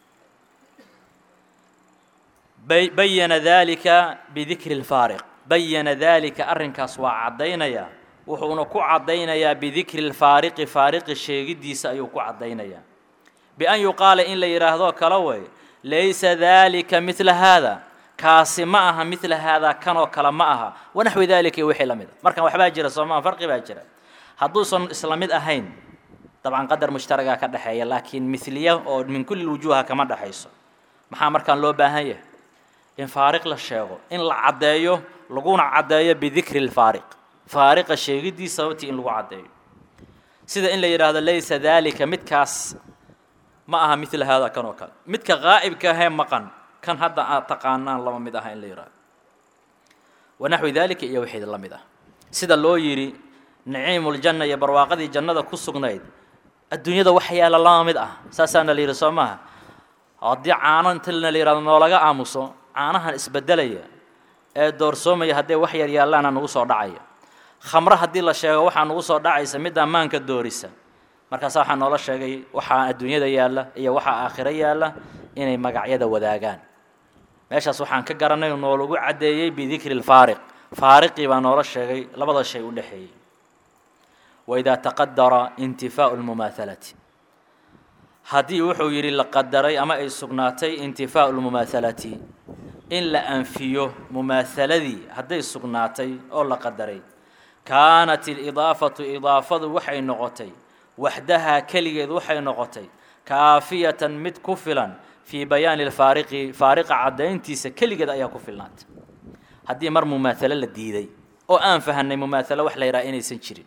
bayana dalika bidikri lfaariq bayana dalika arrinkaas waa caddaynaya wuxuuna ku caddaynayaa bidikri lfaariqi faariqi sheegiddiisa ayuu ku caddaynayaa bian yuqaala in la yidhaahdo kale way laysa dalika midla haada kaasi ma aha midla haadaa kanoo kale ma aha wanaxwi dalika iyo wixii la mid a markan waxbaa jira soo maa farqi baa jira hadduusan isla mid ahayn dabcan qadar mushtaragaa ka dhexeeya laakiin miliya oo min kulli wujuuha kama dhexayso maxaa markaan loo baahan yahay in faariq la sheego in la caddeeyo laguna caddeeyo bidikri lfaariq faariqa sheegiddiisa sababtii in lagu caddeeyo sida in la yidhaahdo laysa dalika midkaas ma aha midla haada kan oo kale midka qaa'ibka ahee maqan kan hadda aad taqaanaan lama mid aha in la yidhahdo wanaxwi dalika iyo wixii la mid ah sida loo yidhi naciimuljanna iyo barwaaqadii jannada ku sugnayd adduunyada wax yaala lama mid ah saasaana la yidhi soo maaha haddii caano intalna la yidhahdo noolaga aamuso caanahan isbedelaya ee doorsoomaya hadday wax yar yaallaana nagu soo dhacaya khamro haddii la sheego waxaa nagu soo dhacaysa middaa maanka doorisa markaasa waxaa noola sheegay waxaa adduunyada yaalla iyo waxaa aakhiro yaalla inay magacyada wadaagaan meeshaas waxaan ka garanay noolagu caddeeyey bidikri lfaariq faariqii baa noola sheegay labada shay u dhexeeyey waidaa taqadara intifaau lmumaahalati haddii wuxuu yidhi la qadaray ama ay sugnaatay intifaau lmumaahalati in la anfiyo mumaahaladii hadday sugnaatay oo la qadaray kaanat ilidaafatu idaafadu waxay noqotay waxdahaa keligeed waxay noqotay kaafiyatan mid ku filan fii bayaani lfaariqi faariqa caddayntiisa keligeed ayaa ku filnaatay haddii mar mumaahalo la diiday oo aan fahanay mumaahalo wax la yidhaha inaysan jirin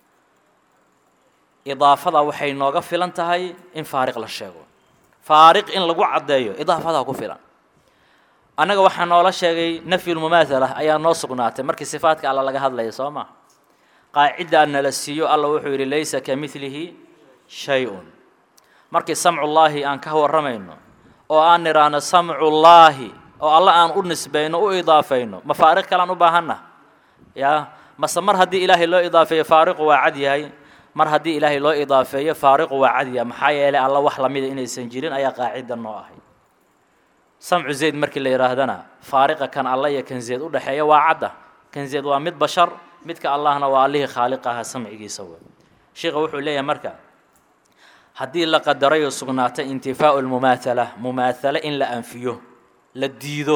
idaafada waxay nooga filan tahay in faariq la sheego faariq in lagu caddeeyo idaafadaa ku filan annaga waxaa noola sheegay nafyulmumaahala ayaa noo sugnaatay markii sifaadka alla laga hadlaya soo maa qaacidda nala siiyo alla wuxuu yidhi laysa ka midlihi shay-un markii samcullaahi aan ka warramayno oo aan nidhaahno samcullaahi oo alla aan u nisbayno u idaafayno ma faariq kalean u baahanna yaa mase mar haddii ilaahay loo idaafeeyo faariqu waa cad yahay mar haddii ilaahay loo idaafeeyo faariqu waa cad yahay maxaa yeelay alla wax lamida inaysan jirin ayaa qaacidda noo ahay samcu zayd markii la yidhaahdana faariqa kan alla iyo kan zayd u dhexeeya waa cadda kan zayd waa mid bashar midka allahna waa allihii khaaliq aha samcigiisa wey sheikha wuxuu leeyahay marka haddii la qadaray oo sugnaatay intifaau lmumaathala mumaathala in la anfiyo la diido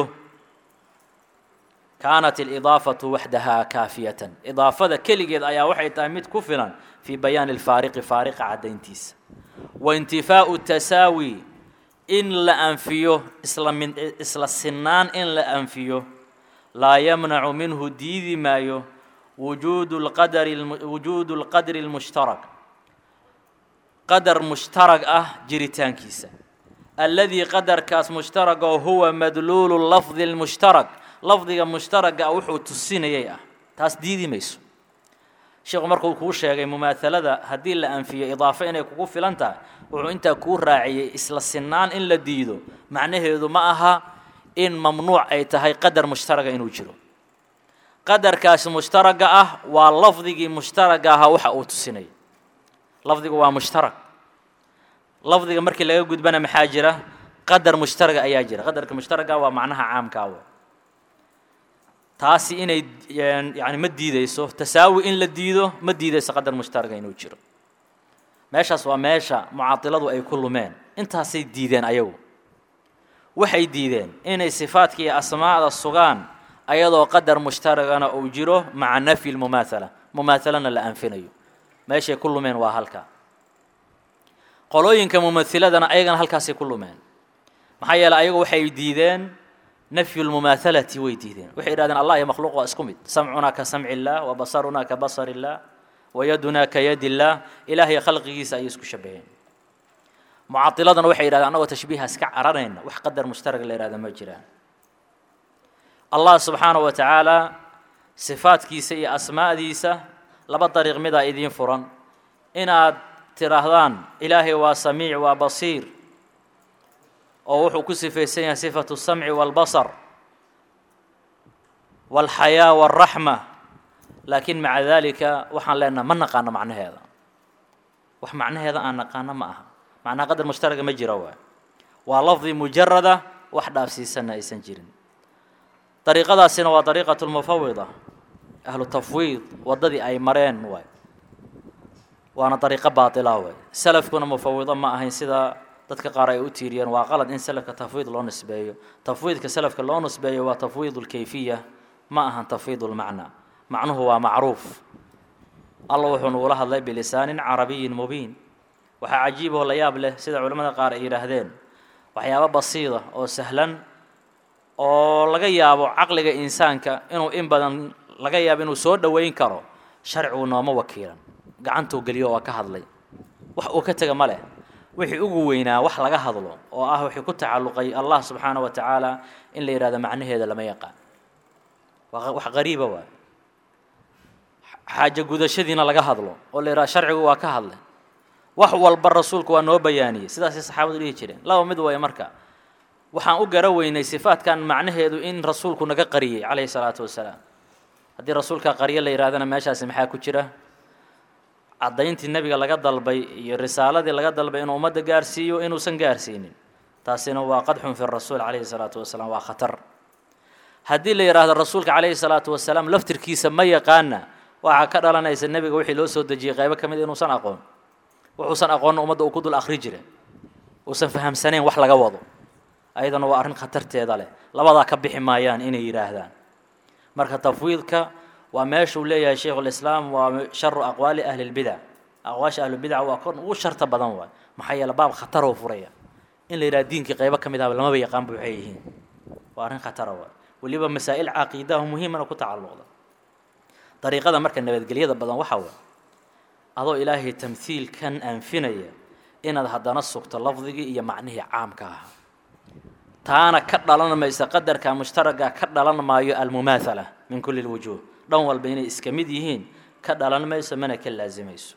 kaanat alidaafatu waxdahaa kaafiyatan idaafada keligeed ayaa waxay tahay mid ku filan fii bayaani alfaariqi faariqa caddayntiisa wa intifaau tasaawi in la anfiyo isla min isla sinaan in la anfiyo laa yamnacu minhu diidi maayo wujuudu lqadari wujuudu lqadri lmushtarak qadar mushtarag ah jiritaankiisa alladii qadarkaas mushtarag oo huwa madluulu lafdi lmushtarak lafdiga mushtaraga ah wuxuu tusinayay ah taas diidi mayso sheekhu markuu kuu sheegay mumaahalada haddii la anfiyo idaafo inay kugu filan tahay wuxuu intaa kuu raaciyey isla sinaan in la diido macnaheedu ma aha in mamnuuc ay tahay qadar mushtaraga inuu jiro qadarkaasi mushtaraga ah waa lafdigii mushtaraga ahaa waxa uu tusinaya lafdigu waa mushtarag lafdiga markii laga gudbana maxaa jira qadar mushtaraga ayaa jira qadarka mushtaraga waa macnaha caamkaawa taasi inay yani ma diideyso tasaawi in la diido ma diideyso qadar mushtaraga inuu jiro meeshaas waa meesha mucaatiladu ay ku lumeen intaasay diideen ayagu waxay diideen inay sifaadka iyo asmaa'da sugaan ayadoo qadar mushtaragana uu jiro maca nafyi lmumaathala mumaathalana la anfinayo meeshay ku lumeen waa halka qolooyinka mumahiladana ayagana halkaasay ku lumeen maxaa yeeley ayagu waxay diideen nafyu lmumaathalati way diideen waxay yidhahdeen allah iyo makhluuq waa isku mid samcunaa ka samci illaah wa basarunaa ka basar illaah wa yadunaa ka yadi illaah ilaah iyo khalqigiisa ayay isku shabaheen mucadiladana waxay yidhahdeen annagoo tashbiihaas ka caranayna wax qadar mushtarag la yihahda ma jiraan allah subxaanahu wa tacaala sifaadkiisa iyo asmaa'diisa laba dariiq midaa idiin furan inaad tidhaahdaan ilaahay waa samiic waa basiir oo wuxuu ku sifaysan yahay sifatu الsamci wاlbasar wاlxayaa wاlraxma laakiin maca dalika waxaan leenaha ma naqaano macnaheeda wax macnaheeda aan naqaano ma aha macnaha qadar mushtaraga ma jira waay waa lafdi mujarada wax dhaafsiisanna aysan jirin dariiqadaasina waa dariiqaة اlmufawida ahlu tafwiid waddadii ay mareen waay waana dariiqo baatila waay salafkuna mufawido ma ahayn sida dadka qaar ay u tiiriyeen waa qalad in salafka tafwiid loo nisbeeyo tafwiidka salafka loo nisbeeyo waa tafwiid اlkayfiya ma ahan tafwiid اlmacna macnuhu waa macruuf alla wuxuu nugula hadlay bilisaanin carabiyin mubiin waxaa cajiiboo la yaab leh sida culimmada qaar ay yidhaahdeen waxyaabo basiida oo sahlan oo laga yaabo caqliga insaanka inuu in badan laga yaabo inuu soo dhoweyn karo sharcigu nooma wakiilan gacantuu geliyo waa ka hadlay wax uu ka tega ma leh wixii ugu weynaa wax laga hadlo oo ah wixii ku tacalluqay allah subxaana wa tacaala in la yidhahdo macnaheeda lama yaqaan waa wax qariiba waay xaajo gudashadiina laga hadlo oo la yidhahdo sharcigu waa ka hadlay wax walba rasuulku waa noo bayaaniyey sidaasay saxaabadu dhihi jireen laba mid waaya marka waxaan u gara weynay sifaadkan macnaheedu in rasuulku naga qariyey calayhi salaatu wasalaam haddii rasuulka qaryo la yidhahdana meeshaasi maxaa ku jira caddayntii nebiga laga dalbay iyo risaaladii laga dalbay inuu ummadda gaarsiiyo inuusan gaarsiinin taasina waa qadxun fi rasuul calayhi salaatu wasalaam waa khatar haddii la yidhaahdo rasuulka calayhi salaatu wasalaam laftirkiisa ma yaqaana waxaa ka dhalanaysa nebiga wixii loo soo dejiyey qaybo ka mid inuusan aqoon wuxuusan aqoonna ummadda uu ku dul akhri jire uusan fahamsanayn wax laga wado ayadana waa arrin khatarteeda leh labadaa ka bixi maayaan inay yidhaahdaan marka tafwiidka waa meeshuu leeyahay shaykhulislaam waa sharu aqwaali ahli lbidac aqwaasha ahlubidac waa kon ugu sharta badan waay maxaa yeele baab khataroo furaya in la yidhaha diinkii qaybo ka mid ahba lamaba yaqaanba waxay yihiin waa arrin khatara waay weliba masaa'il caqiidaha muhiimana ku tacalluqda dariiqada marka nabadgelyada badan waxaa waay adoo ilaahay tamhiilkan anfinaya inaad haddana sugto lafdigii iyo macnihii caamka ahaa taana ka dhalan maysa qadarka mushtaraga ka dhalan maayo almumaathala min kulli lwujuuh dhan walba inay iska mid yihiin ka dhalan mayso mana ka laasimayso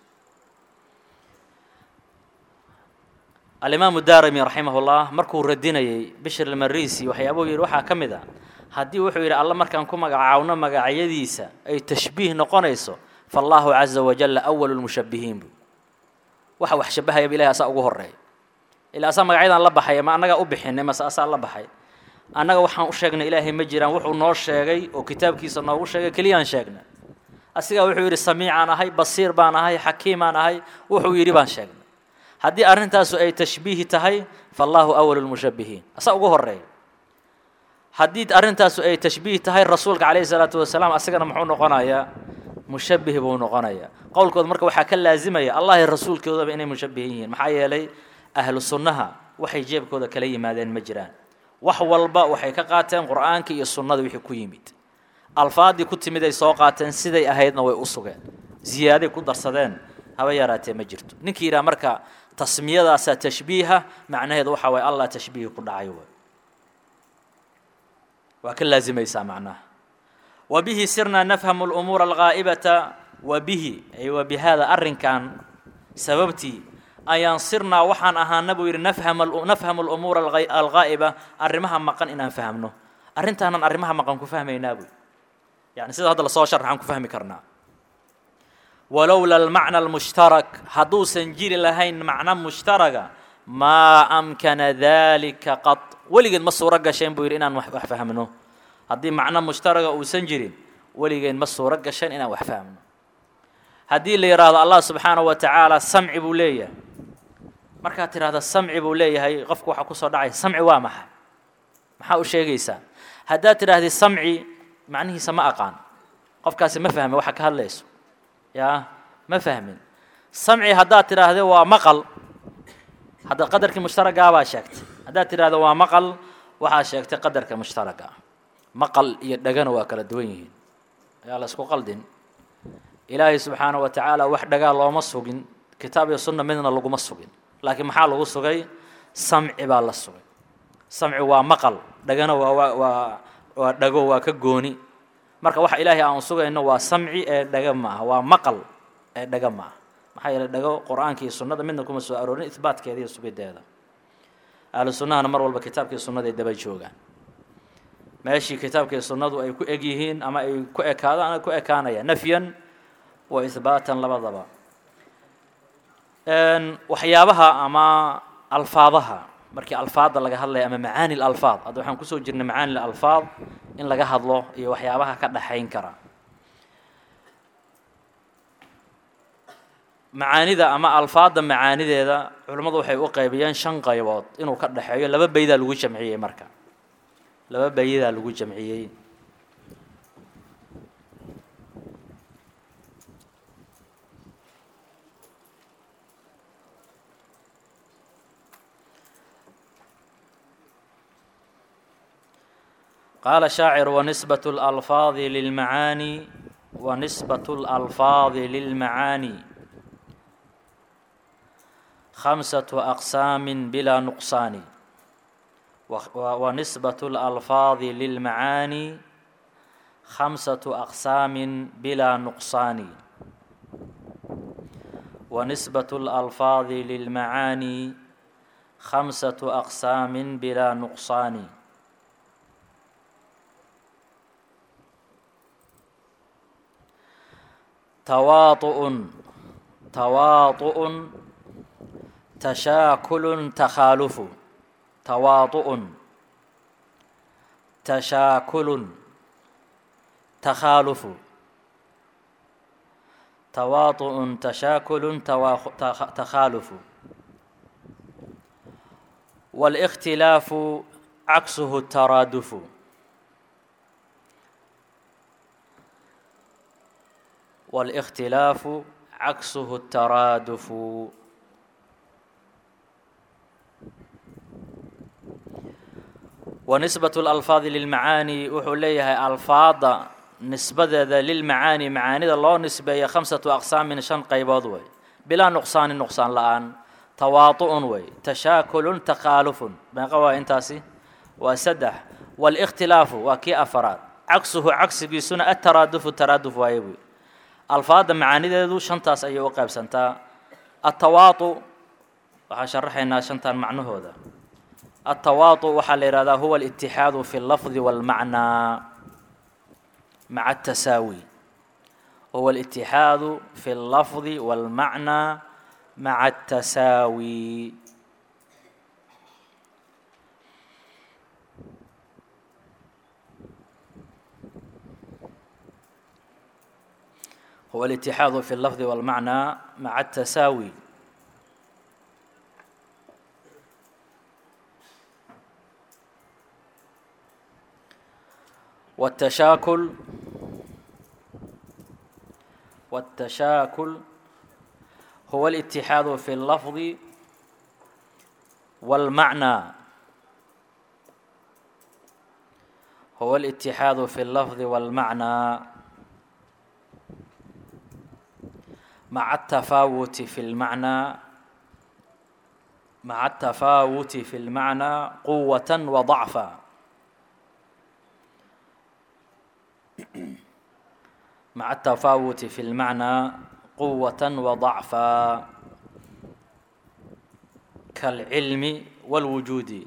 alimaamu daarimi raximahullah markuu radinayey bishir almarisi waxyaabuu yidhi waxaa ka mid a haddii wuxuu yidhi alla markaan ku magacaawno magacyadiisa ay tashbiih noqonayso faallahu caza wajalla awalu lmushabbihiin bu waxa wax shabahayaba ilahay asaa ugu horeeya ilaa asaa magacyadan la baxaya ma annagaa u bixinay mase asaa la baxay annaga waxaan u sheegnay ilaahay ma jiraan wuxuu noo sheegay oo kitaabkiisa noogu sheegay keliyaan sheegnay asigaa wuxuu yidhi samiicaan ahay basiir baan ahay xakiimaan ahay wuxuu yidhi baan sheegnay haddii arrintaasu ay tashbiihi tahay fallaahu awalu lmushabbihiin asaa ugu horeeya haddii arrintaasu ay tashbiih tahay rasuulka calayhi salaatu wasalaam asagana muxuu noqonayaa mushabbih buu noqonayaa qowlkooda marka waxaa ka laazimaya allah iyo rasuulkoodaba inay mushabbihin yihiin maxaa yeelay ahlu sunnaha waxay jeebkooda kala yimaadeen ma jiraan wax walba waxay ka qaateen qur'aankii iyo sunnada wixii ku yimid alfaaddii ku timid ay soo qaateen siday ahaydna way u sugeen ziyaaday ku darsadeen haba yaraatee ma jirto ninkii yidhaha marka tasmiyadaasaa tashbiiha macnaheedu waxaa waye allah tashbiihi ku dhacay way waa ka laazimaysaa macnaha wa bihi sirnaa nafhamu lumuura alghaa'ibata wa bihi ay wa bihaada arrinkan sababtii ayaan sirnaa waxaan ahaana buu yidhi nafhama nafhamu lumuura alghaa'iba arrimaha maqan inaan fahmno arrintaanan arrimaha maqan ku fahmaynaa buy yani sida hadda lasoo sharxaan ku fahmi karnaa walowla almacna almushtarak hadduusan jiri lahayn macno mushtaraga maa amkana dalika qad weligeed ma suuro gasheen buu yidhi inaan wax fahmno haddii macno mushtaraga uusan jirin weligeed ma suuro gasheen inaan wax fahmno haddii la yidhaahdo allah subxaanahu wa tacaala samci buu leeyahay markaad tidhahda samci buu leeyahay qofku waxaa kusoo dhacaya samci waa maxay maxaa u sheegaysaa haddaad tidhaahdid samci macnihiisa ma aqaan qofkaasi ma fahmin waxa ka hadlayso yaa ma fahmin samci haddaad tidhaahde waa maqal hadda qadarkii mushtaragaabaa sheegtay haddaad tidhahdo waa maqal waxaa sheegtay qadarka mushtaraga ah maqal iyo dhagana waa kala duwan yihiin ayaa la isku qaldin ilaahay subxaanahu wa tacaala wax dhagaa looma sugin kitaab iyo sunna midna laguma sugin laakiin maxaa lagu sugay samci baa la sugay samci waa maqal dhagana waa waa waa waa dhago waa ka gooni marka waxa ilaahay aan sugayno waa samci ee dhaga ma aha waa maqal ee dhaga ma aha maxaa yeelay dhago qur-aanka iyo sunnada midna kuma soo aroorin ihbaatkeeda iyo sugideeda ahlu sunnahana mar walba kitaabka iyo sunnada ay daba joogaan meeshii kitaabka iyo sunnadu ay ku eg yihiin ama ay ku ekaadaan ay ku ekaanayaan nafyan wa ihbaatan labadaba waxyaabaha ama alfaadaha markii alfaadda laga hadlaya ama macaani lalfaad hadda waxaan kusoo jirnay macaani lalfaad in laga hadlo iyo waxyaabaha ka dhaxayn kara macaanida ama alfaadda macaanideeda culimmadu waxay u qaybiyeen shan qaybood inuu ka dhexeeyo laba beydaa lagu jamciyey marka laba beyadaa lagu jamciyey قال شاacر ونسبة الألفاظ للمعاني ونسبة الألفاظ للمعاني خمسة أقسام بلا نقصان ونسبة الألفاظ للمعاني خمسة أقسام بلا نقصان ونسبة الألفاظ للمعاني خمسة أقسام بلا نقصان تواطؤ تواطؤ تشاكل تخالف تواطؤ تشاكل تخالف تواطؤ تشاكل تخالف والاختلاف عكسه الترادف والاختلاف عكسه الترادف ونسبة الألفاظ للمعاني wuxuu leeyahay alfaada nisbadeeda lilmacaani macaanida loo nisbeeya khamsatu aqsaamin shan qaybood wey bilaa nuqsaanin nuqsaan la-aan tawaatu'un wey tashaakulun takhaalufun meeqa waa intaasi waa saddex wاlاkhtilaafu waa kii afaraad cagsuhu cagsigiisuna ataraadufu taraaduf waaye buy alfaadda macaanideedu shantaas ayay u qaybsantaa atawaatu waxaan sharaxaynaa shantan macnahooda atawaatu waxaa la yihahdaa huwa alitixaadu fi اllafdi wاlmacnaa maca atasaawi huwa alitixaadu fi اllafdi wاlmacnaa maca atasaawi هو الاتحاد في اللفظ والمعنى مع التساوي والتشاكل والتشاكل هو الاتحاد في اللفظ والمعنى هو الاتحاد في اللفظ والمعنى مع التفاوت في المعنى مع التفاوت في المعنى قوة وضعفا مع التفاوت في المعنى قوة وضعفا كالعلم والوجود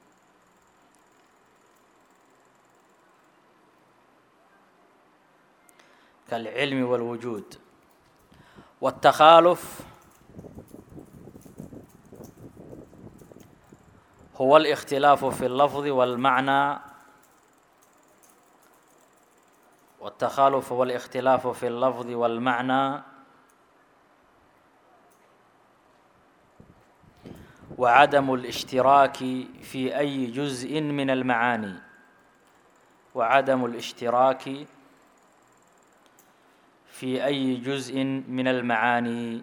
كالعلم والوجود والتخالف هو الاختلاف في اللفظ والمعنى والتخالف هو الاختلاف في اللفظ والمعنى وعدم الاشتراك في أي جزء من المعاني وعدم الاشتراك في أي جزء من المعاني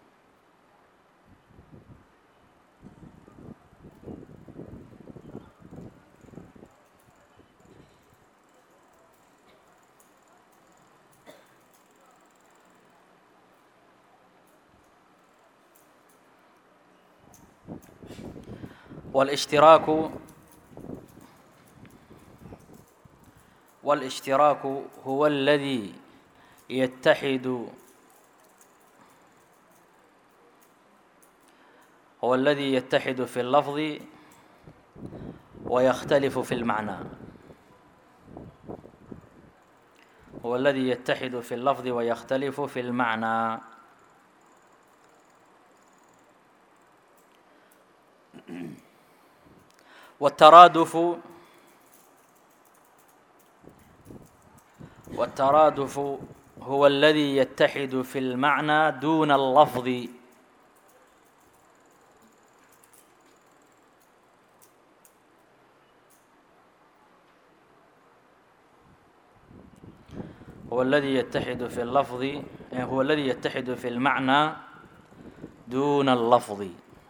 والاشتراك والاشتراك هو الذي يتحد هو الذي يتحد في اللفظ ويختلف في المعنى هو الذي يتحد في اللفظ ويختلف في المعنى والترادف والترادف هو الذي يتحد في المعنى دون اللفظ هو الذي يتحد في اللفظ هو الذي يتحد في المعنى دون اللفظ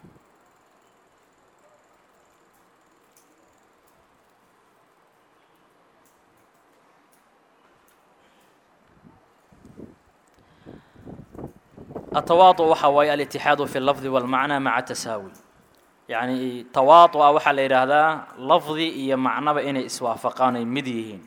التواطؤ waxa waaye الاتحاد في اللفظ والمعنى مع التساوي يعني تواطؤ waxaa la yidhaahdaa lafdi iyo macnaba inay iswaafaqaan ay mid yihiin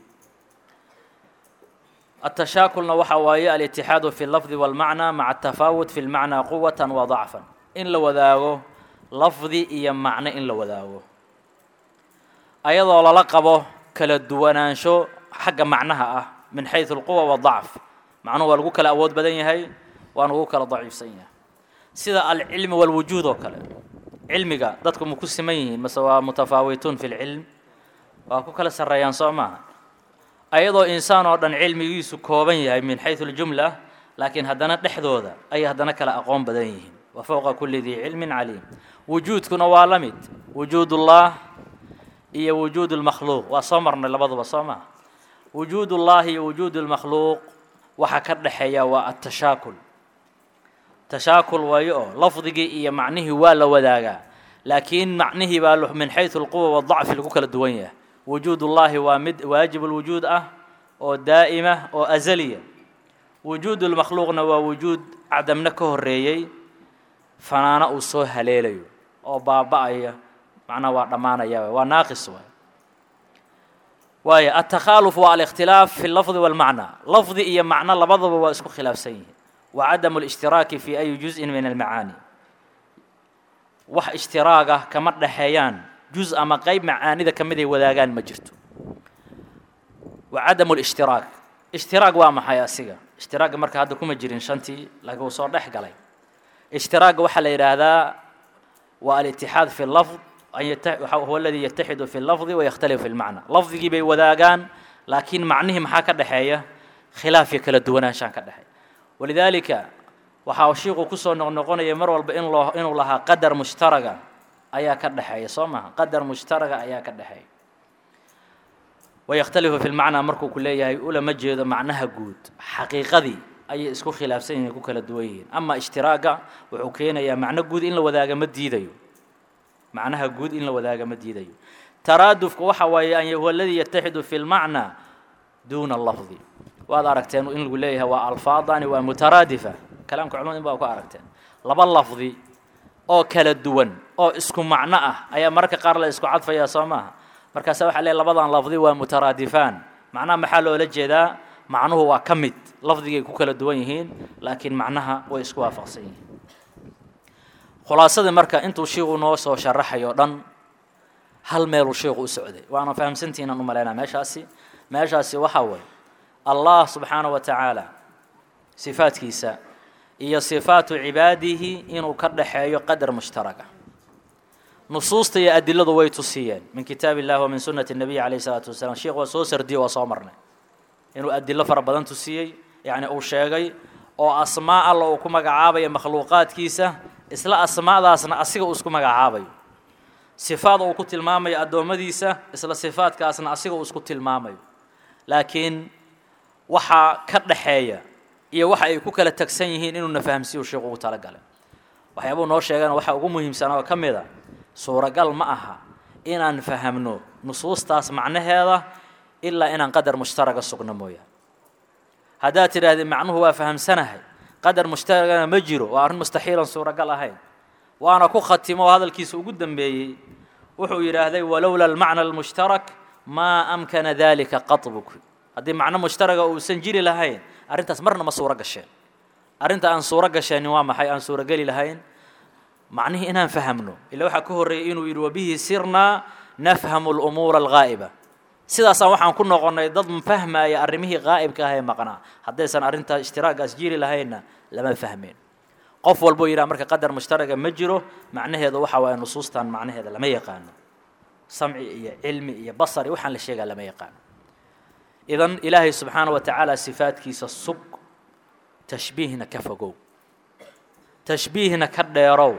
التشاكلna waxa waaye الاتحاد في اللفظ والمعنى مع التفاوت في المعنى قوة وضعفا in la wadaago lafdi iyo macno in la wadaago ayadoo lala qabo kala duwanaansho xagga macnaha ah min xayثu الquوة والضacf macnuhu waa lagu kala awood badan yahay waana ugu kala daciifsan yahay sida alcilmi walwujuud oo kale cilmiga dadku ma ku siman yihiin mase waa mutafaawituun fi lcilm waa ku kala sarreeyaan soo maaha ayadoo insaan oo dhan cilmigiisu kooban yahay min xaysu aljumla laakiin haddana dhexdooda ayay haddana kala aqoon badan yihiin wa fowqa kulli dii cilmin caliim wujuudkuna waa la mid wujuudullah iyo wujuud lmakhluuq waa soo marnay labaduba soo maha wujuud ullahi iyo wujuud lmakhluuq waxaa ka dhexeeya waa atashaakul tashaakul waayo oo lafdigii iyo macnihii waa la wadaagaa laakiin macnihii baa min xaysu alquwa wadacfi lagu kala duwan yahay wujuud ullaahi waa mid waajib lwujuud ah oo daa'ima oo azaliya wujuud lmakhluuqna waa wujuud cadamna ka horeeyey fanaano uu soo haleelayo oo baaba'aya macnaha waa dhammaanaya waa naaqis waay waayo altakhaaluf waa alikhtilaaf fi lafdi walmacna lafdi iyo macno labadaba waa isku khilaafsan yihiin wa cadamu alishtiraaki fi ayi juz'in min almacaani wax ishtiraaga kama dhexeeyaan juz ama qeyb macaanida ka mid ay wadaagaan ma jirto wa cadamu lishtiraak ishtiraag waa maxay asiga ishtiraaga marka hadda kuma jirin shantii laakiin uu soo dhex galay ishtiraaga waxaa la yidhaahdaa waa alitixaad fi lafd huwa aladii yataxidu fi lafdi wayakhtalifu fi lmacna lafdigii bay wadaagaan laakiin macnihii maxaa ka dhexeeya khilaaf iyo kala duwanaanshaan ka dhexeeya walidaalika waxaa shiiku kusoo noqnoqonaya mar walba in loo inuu lahaa qadar mushtaraga ayaa ka dhexeeya soo maha qadar mushtaraga ayaa ka dhexeeya wayakhtalifu fi lmacnaa markuu ku leeyahay ulama jeedo macnaha guud xaqiiqadii ayay isku khilaafsan yihin ku kala duwan yihiin ama ishtiraaga wuxuu keenayaa macno guud in la wadaaga ma diidayo macnaha guud in la wadaaga ma diidayo taraadufku waxa waaye an huwa aladii yataxidu fi lmacnaa duuna lafdi waad aragteen in lagu leeyahay waa alfaadani waa mutaraadifa kalaamka culimada in baa ku aragteen laba lafdi oo kala duwan oo isku macno ah ayaa mararka qaar la isku cadfayaa soo maaha markaasa waxa leeyahy labadan lafdi waa mutaraadifaan macnaha maxaa loola jeedaa macnuhu waa ka mid lafdigay ku kala duwan yihiin laakiin macnaha way isku waafaqsan yihiin khulaasadii marka intuu shiiku noo soo sharaxay oo dhan hal meeluu shiiku u socday waana fahamsantihiinaan u malaynaa meeshaasi meeshaasi waxaa waye allah subxaanaه wa tacaala sifaadkiisa iyo sifaatu cibaadihi inuu ka dhaxeeyo qadar mushtaraga nusuusta iyo adiladu way tusiyeen min kitaab illahi wa min sunati الnabiy alayh الsalaatu wasalaam sheikh waa soo sardiye waa soo marnay inuu adilo fara badan tusiyey yacni uu sheegay oo asmaa alla uu ku magacaabayo makhluuqaadkiisa isla asmaadaasna asiga uu isku magacaabayo sifaad uu ku tilmaamayo addoommadiisa isla sifaadkaasna asiga uu isku tilmaamayo laakiin waxaa ka dhaxeeya iyo waxa ay ku kala tagsan yihiin inuuna fahamsiiyu sheikhu ugu talagalay waxyaabuu noo sheegana waxaa ugu muhiimsan oo ka mid a suuragal ma aha inaan fahamno nusuustaas macnaheeda ilaa inaan qadar mushtaraga sugno mooyaane haddaad tidhaahdee macnuhu waa fahamsanahay qadar mushtaragana ma jiro waa arrin mustaxiilan suuragal ahayn waana ku khatimo oo hadalkiisa ugu dambeeyey wuxuu yidhaahday walowla almacna almushtarak maa amkana dalika qaطbuk haddii macno mushtaraga uusan jiri lahayn arrintaas marna ma suuro gasheen arrinta aan suuro gasheenin waa maxay aan suurogeli lahayn macnihii inaan fahamno ila waxaa ka horreeyay inuu yidhi wabihi sirnaa nafhamu lumuura alghaa'iba sidaasaan waxaan ku noqonnay dad fahmaya arrimihii qaa'ibka ah ee maqnaa haddaysan arrintaa ishtiraagaas jiri lahaynna lama fahmeen qof walbuu yidhaha marka qadar mushtaraga ma jiro macnaheedu waxa waaye nusuustan macnaheeda lama yaqaano samci iyo cilmi iyo basar iyo waxaan la sheegaa lama yaqaano idan ilaahay subxaana wa tacaala sifaadkiisa sug tashbiihna ka fogow tashbiihna ka dheerow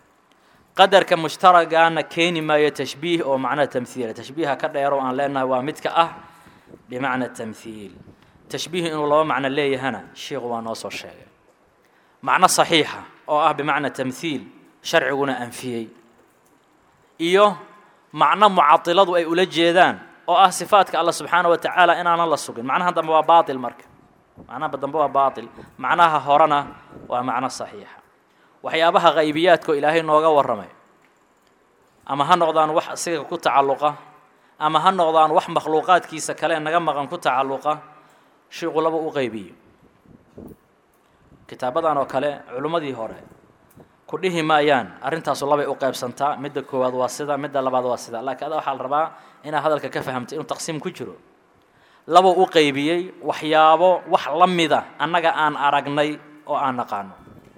qadarka mushtaragaana keeni maayo tashbiih oo macnaha tamhiila tashbiiha ka dheerow aan leenahay waa midka ah bimacna tamhiil tashbiih inuu laba macno leeyahana sheikhu waa noo soo sheegay macno saxiixa oo ah bimacna tamhiil sharciguna anfiyey iyo macno mucatiladu ay ula jeedaan oo ah sifaadka alla subxaana wa tacaala inaanan la sugin macnaha dambe waa baatil marka macnaha dambe waa baatil macnaha horena waa macno saxiixa waxyaabaha qaybiyaadkao ilaahay nooga warramay ama ha noqdaan wax asiga ku tacalluqa ama ha noqdaan wax makhluuqaadkiisa kale naga maqan ku tacalluqa shiiqu laba u qaybiyo kitaabadan oo kale culimmadii hore ku dhihi maayaan arrintaasu labay u qaybsantaa midda koowaad waa sida midda labaad waa sida laakiin ada waxaa la rabaa inaad hadalka ka fahamto inuu taqsiim ku jiro labuu u qaybiyey waxyaabo wax la mida annaga aan aragnay oo aan naqaano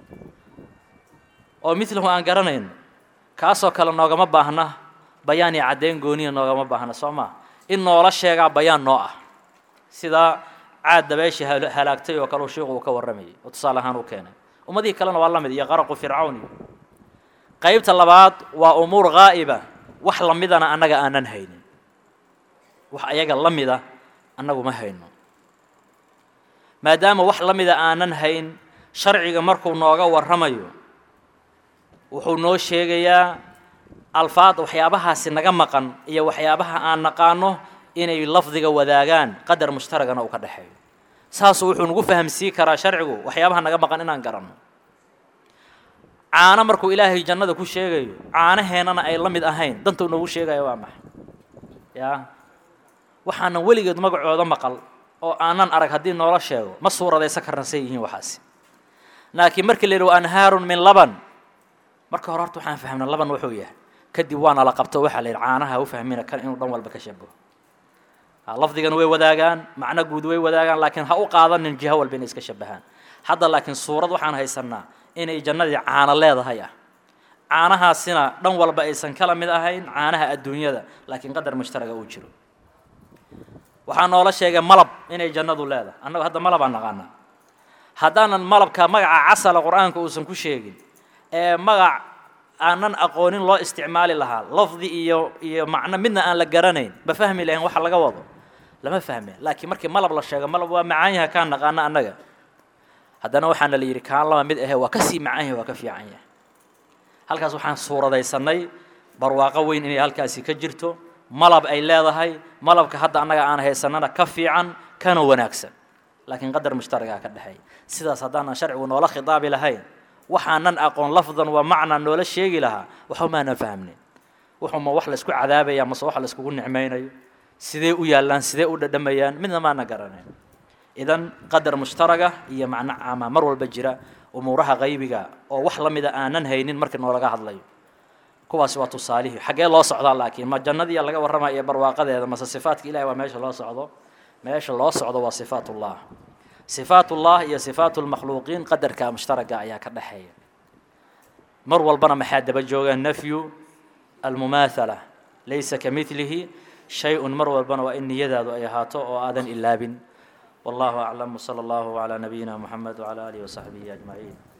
oo midlahu aan garanayno kaasoo kale noogama baahna bayaan iyo caddayn gooniya noogama baahna soo maa in noola sheegaa bayaan noo ah sidaa caad dabeeshii halaagtay oo kale shiiku uu ka warramayay oo tusaale ahaan uu keenay ummadihii kalena waa la mid iyo qaraqu fircawn iyo qaybta labaad waa umuur gaa'iba wax la midana annaga aanan haynin wax ayaga la mida annagu ma hayno maadaama wax la mida aanan hayn sharciga markuu nooga warramayo wuxuu noo sheegayaa alfaad waxyaabahaasi naga maqan iyo waxyaabaha aan naqaano inay lafdiga wadaagaan qadar mushtaragana uu ka dhexeeyo saasuu wuxuu nagu fahamsii karaa sharcigu waxyaabaha naga maqan inaan garanno caano markuu ilaahay jannada ku sheegayo caanaheennana ay la mid ahayn dantuu noogu sheegayo waa maxay yaa waxaanan weligeed magacooda maqal oo aanan arag haddii noola sheego ma suuradaysa karna say yihiin waxaasi laakiin markii la yidhi wa anhaarun min laban marka hore horta waxaan fahmna laban wuxuu yahay kadib waana la qabto waxaa la yidhi caanaha u fahmina kan inuu dhan walba ka shabaho lafdigana way wadaagaan macno guud way wadaagaan laakiin ha u qaadanin jiho walba inay iska shabahaan hadda laakiin suurad waxaan haysanaa inay jannadii caano leedahay ah caanahaasina dhan walba aysan kala mid ahayn caanaha adduunyada laakiin qadar mushtaraga uu jiro waxaa noola sheegay malab inay jannadu leedahay annagu hadda malabaan naqaanaa haddaanan malabka magaca casala qur-aanka uusan ku sheegin ee magac aanan aqoonin loo isticmaali lahaa lafdi iyo iyo macno midna aan la garanayn ma fahmi lahayn waxa laga wado lama fahme laakiin markii malab la sheego malab waa macaan yahay kaan naqaano annaga haddana waxaana la yidhi kaan laba mid ahe waa ka sii macaan yahay waa ka fiican yahay halkaas waxaan suuradaysanay barwaaqo weyn inay halkaasi ka jirto malab ay leedahay malabka hadda annaga aan haysanana ka fiican kana wanaagsan laakiin qadar mushtaragaa ka dhexeeya sidaas haddaanan sharcigu noola khitaabi lahayn waxaanan aqoon lafdan waa macnaa noola sheegi lahaa waxba maanan fahmnin wuxuuma wax la isku cadaabaya mase wax la iskugu nicmaynayo sidee u yaallaan sidee u dhadhamayaan midna maana garanayn idan qadar mushtaraga iyo macno caama mar walba jira umuuraha qaybiga oo wax la mida aanan haynin markii noolaga hadlayo kuwaasi waa tusaalihii xaggee loo socdaa laakiin ma jannadiiya laga warramaya iyo barwaaqadeeda mase sifaatka ilahi waa meesha loo socdo meesha loo socdo waa sifaat ullah sifaat ullah iyo sifaat lmakhluuqiin qadarka mushtaraga ayaa ka dhexeeya mar walbana maxaa daba jooga nafyu almumaathala laysa ka midlihi shay-un mar walbana waa in niyadaadu ay ahaato oo aadan ilaabin wallahu aclam wsala allahu calaa nabiyina muxamed wcala aalihi wasaxbihi ajmaciin